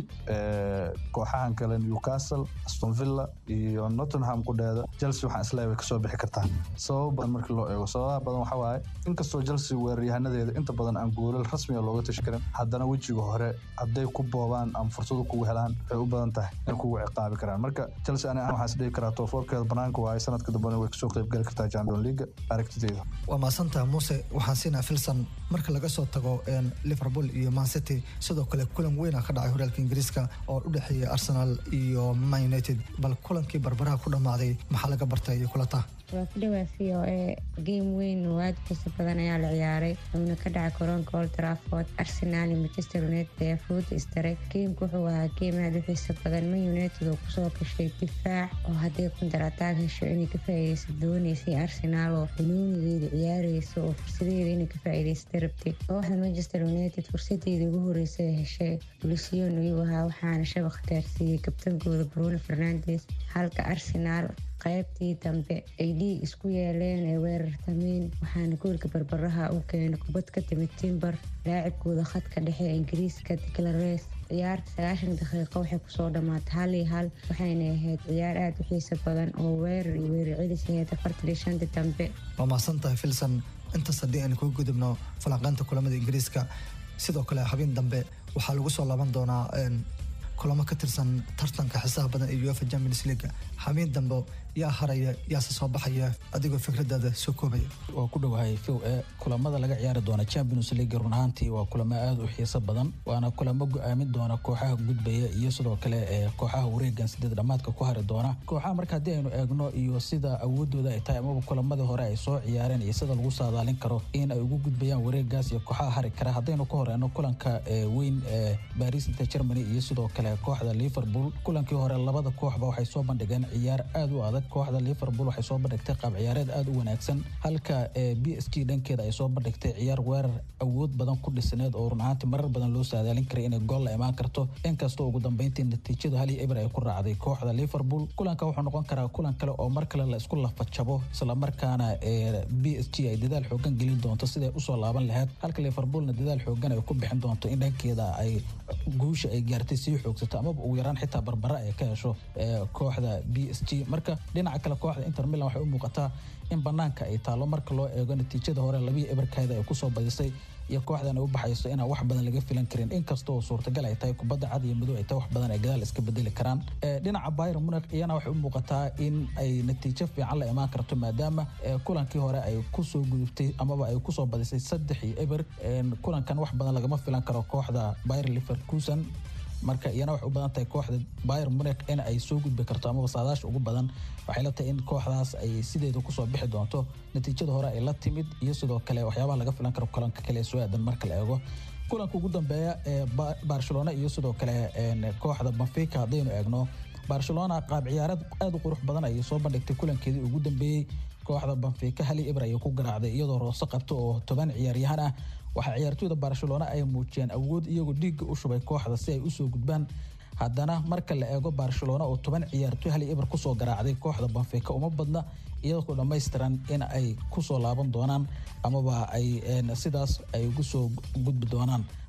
kooxahan kale newcastle aston villa iyo nottingham kudheeda chelsea waxaan isleeyahay way kasoo bixi kartaa sababo badan markii loo eego sababaha badan waxaa waaye inkastoo chelsea weeraryahanadeeda inta badan aan goolal rasmiga looga tashi karin haddana wejiga hore hadday ku boobaan ama fursado kugu helaan waxay u badan tahay inay kugu ciqaabi karaan marka chelsea ani waxaan is dhihi karaa toofoorkeeda banaanka waaye sanadka dambena way kasoo qayb gali kartaa champion league aragtideeda
waa mahadsantaha muuse waxaan siinaa filson marka laga soo tago liverpool iyo man city sidoo kale kulan weyna ka dhacay horyaalka ingiriiska oo u dhexeeya arsenal iyo man united bal kulankii barbaraha ku dhammaaday maxaa laga bartay iyo kulata
waa ku dhawaa v o e game weyn oo aada xiisa badan ayaa la ciyaaray wuxuuna ka dhacay koronka old trafford arsenal iyo manchester united ayaa fooda isdaray geemku wuxuu ahaa geem aada u xiisa badan man united oo kusoo gashay difaac oo haddii kundar ataag hesho inay ka faa'iideysa dooneysay arsenal oo xunuunigeeda ciyaareysa oo fursadeeda inay ka faa'iideysata rabtay kooxda manchester united fursadeeda ugu horeysa ee heshay lusion ayuu ahaa waxaana shabaq khataarsiiyey kabtangooda bruno fernandes halka arsenal qaybtii dambe ay dhiig isku yeeleen ee weerartameen waxaana goolka barbaraha u keenay kubad ka timid timber laacibkooda khadka dhexe ee ingiriiska diclares ciyaarta sagaashan daqiiqo waxay kusoo dhammaatay hal iyo hal waxayna ahayd ciyaar aada u xiisa badan oo weerar iyo weerar celis ahayd afartan iyo shanta dambe
waa mahadsantahay filson intaas haddii aan kuga gudubno falanqeynta kulamada ingiriiska sidoo kale habeen dambe waxaa lagu soo laaban doonaa kulamo ka tirsan tartanka xisaha badan ee uefa champions league habeen dambe yaa haraya yaase soo baxaya adigoo fikradaada soo koobaya
waa ku dhowahay fow e kulamada laga ciyaari doona champions league run ahaantii waa kulamo aada u xiiso badan waana kulamo go-aamin doona kooxaha gudbaya iyo sidoo kale ee kooxaha wareegan sideed dhamaadka ku hari doona kooxaha marka haddii aynu eegno iyo sida awoodooda ay tahay amaba kulamadii hore ay soo ciyaareen iyo sida lagu saadaalin karo in ay ugu gudbayaan wareegaas iyo kooxaha hari kara haddaynu ka horeyno kulanka weyn ee baris inta germany iyo sidoo kale kooxda liverpool kulankii hore labada kooxba waxay soo bandhigeen ciyaar aada u adag kooxda liverpool waxay soo bandhigtay qaab ciyaareed aada u wanaagsan halka b s g dhankeeda ay soo bandhigtay ciyaar weerar awood badan ku dhisneed oo run ahaantii marar badan loo saadaalin karay inay gool la imaan karto inkastoo ugu dambeyntii natiijadu hal iyo eber ay ku raacday kooxda liverpool kulanka wuxuu noqon karaa kulan kale oo mar kale la isku lafajabo islamarkaana b s g ay dadaal xoogan gelin doonto siday usoo laaban lahayd halka liverpoolna dadaal xoogan ay ku bixin doonto in dhankeeda ay guusha ay gaartay sii xoogsato amaba ugu yaraan xitaa barbara ay ka hesho kooxda b s g marka dhinaca kale kooxda inter milan waxay u muuqataa in banaanka ay taalo marka loo eego natiijada hore labiyo ebarkeeda ay kusoo badisay iyo kooxdan ay u baxayso inaan wax badan laga filan karin inkastoo suurtagal ay tahay kubadda cad iyo madow ay tahay wax badan ay gadaal iska bedeli karaan dhinaca bayern munich iyana waxay u muuqataa in ay natiijo fiican la imaan karto maadaama kulankii hore ay kusoo gudubtay amaba ay kusoo badisay saddex iyo eber kulankan wax badan lagama filan karo kooxda bayern leverkusen marka iyana waxay u badan tahay kooxda bayern munich in ay soo gudbi karto amaba saadaasha ugu badan waxay la tahay in kooxdaas ay sideeda kusoo bixi doonto natiijada hore ay la timid iyo sidoo kale waxyaabaha laga filan karo kulanka kale ee soo aadan marka la eego kulanka ugu dambeeya ee barcelona iyo sidoo kale kooxda benfica haddaynu eegno barcelona qaab ciyaareed aada u qurux badan ayay soo bandhigtay kulankeedii ugu dambeeyey kooxda benfica hali ibr ayay ku garaacday iyadoo roose qabto oo toban ciyaaryahan ah waxaa ciyaartooyda barcelona ay muujiyeen awood iyagoo dhiigga u shubay kooxda si ay usoo gudbaan haddana marka la eego barcelona oo toban ciyaartooy hali ibr kusoo garaacday kooxda benfica uma badna iyadoo dhammaystiran in ay kusoo laaban doonaan amaba ay sidaas ay ugu soo gudbi doonaan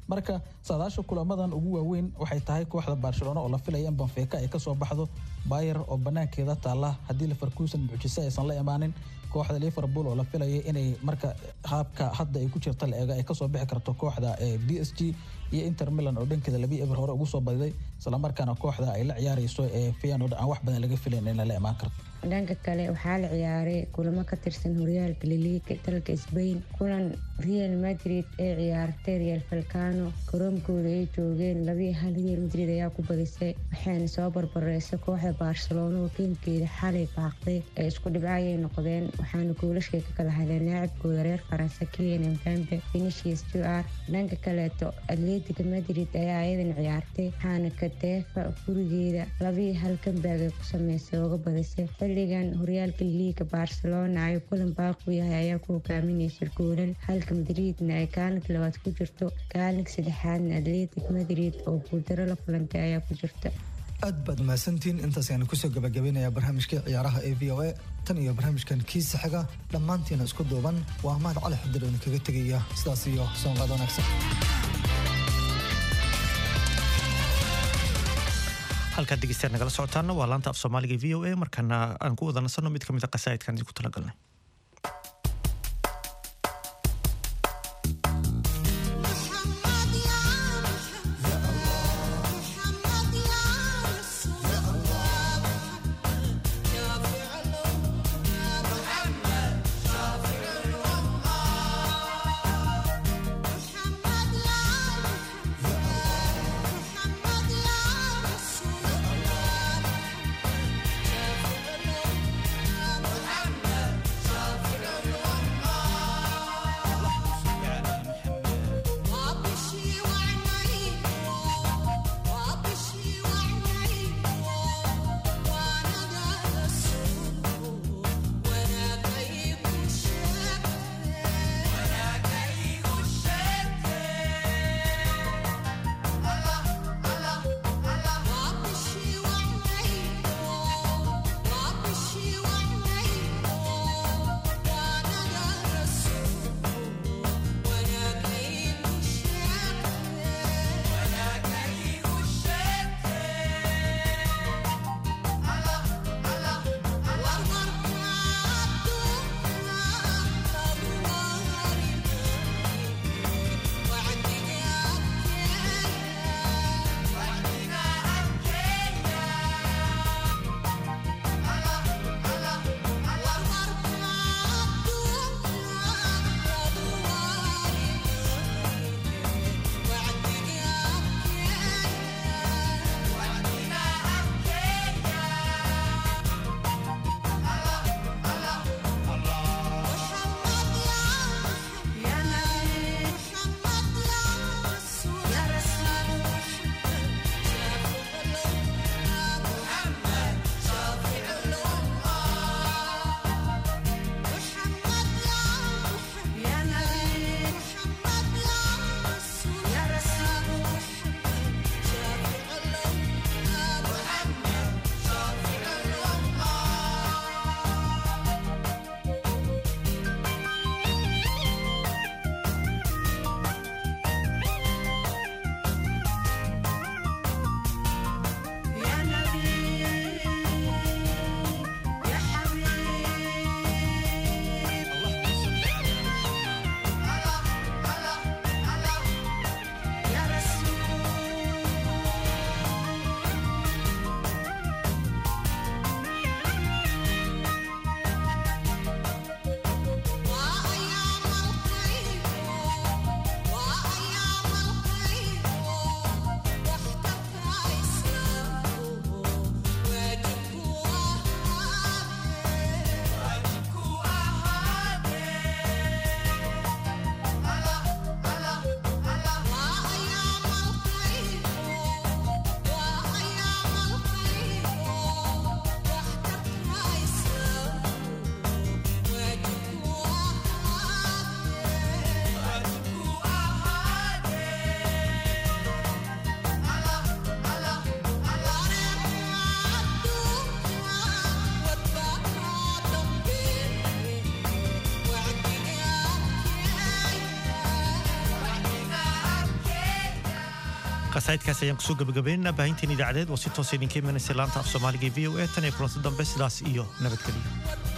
marka saadaasha kulamadan ugu waaweyn waxay tahay kooxda barcelona oo la filaya in banfeeka ay kasoo baxdo bayer oo banaankeeda taalla haddii leverkusen mucjise aysan la imaanin kooxda liverpool oo la filaya inay marka qaabka hadda ay ku jirta la eego ay kasoo bixi karto kooxda b s g iyo inter milan oo dhankeeda labii eber hore ugu soo badiday islamarkaana kooxda ay la ciyaarayso ee feyenoord aan wax badan laga filayn in lala imaan karto
dhanka kale waxaa la ciyaaray kulamo ka tirsan horyaalka laliiga dalka sbain kulan real madrid ee ciyaartay real falcano garoonkooda ay joogeen labii hal real madrid ayaa ku badisay waxayna soo barbareysay kooxda barcelona oo geemkeeda xalay baaqday ee isku dhibco ayay noqdeen waxaana goolashay ka kala hadleen laacibkooda reer faransa kilian mbambe vinicius jr dhanka kaleeto atletica madrid ayaa ayadan ciyaartay waxaana kadeefa gurigeeda labii hal kambaag ay ku sameysay ooga badisay xilligan horyaalka liiga barcelona ay kulan baaqu yahay ayaa ku hogaaminaysa goolal halka madriidna ay kaalinka labaad ku jirto kaalinka saddexaadna atletic madrid oo guuldaro la kulantay ayaa ku jirta
aad baad mahadsantihiin intaas ayaan kusoo gabagabaynayaa barnaamijkii ciyaaraha ee v o a tan iyo barnaamijkan kiisa xiga dhammaantiina isku duuban waa mahad cali xadir oo idinkaga tegaya sidaas iyo soonqaad wanaagsan
halkaad dhegeystayaal nagala socotaana waa laanta af soomaaliga v o a markaana aan ku wada nasanno mid ka mid a qasaa'idkan idinku talagalnay
محمد
qasaa'idkaas ayaan kusoo gabagabaynaynaa baahinteen idaacadeed oo si toosa idinka imanaysa laanta af soomaaliga v o e tan iyo kulanti dambe sidaas iyo nabadgelyo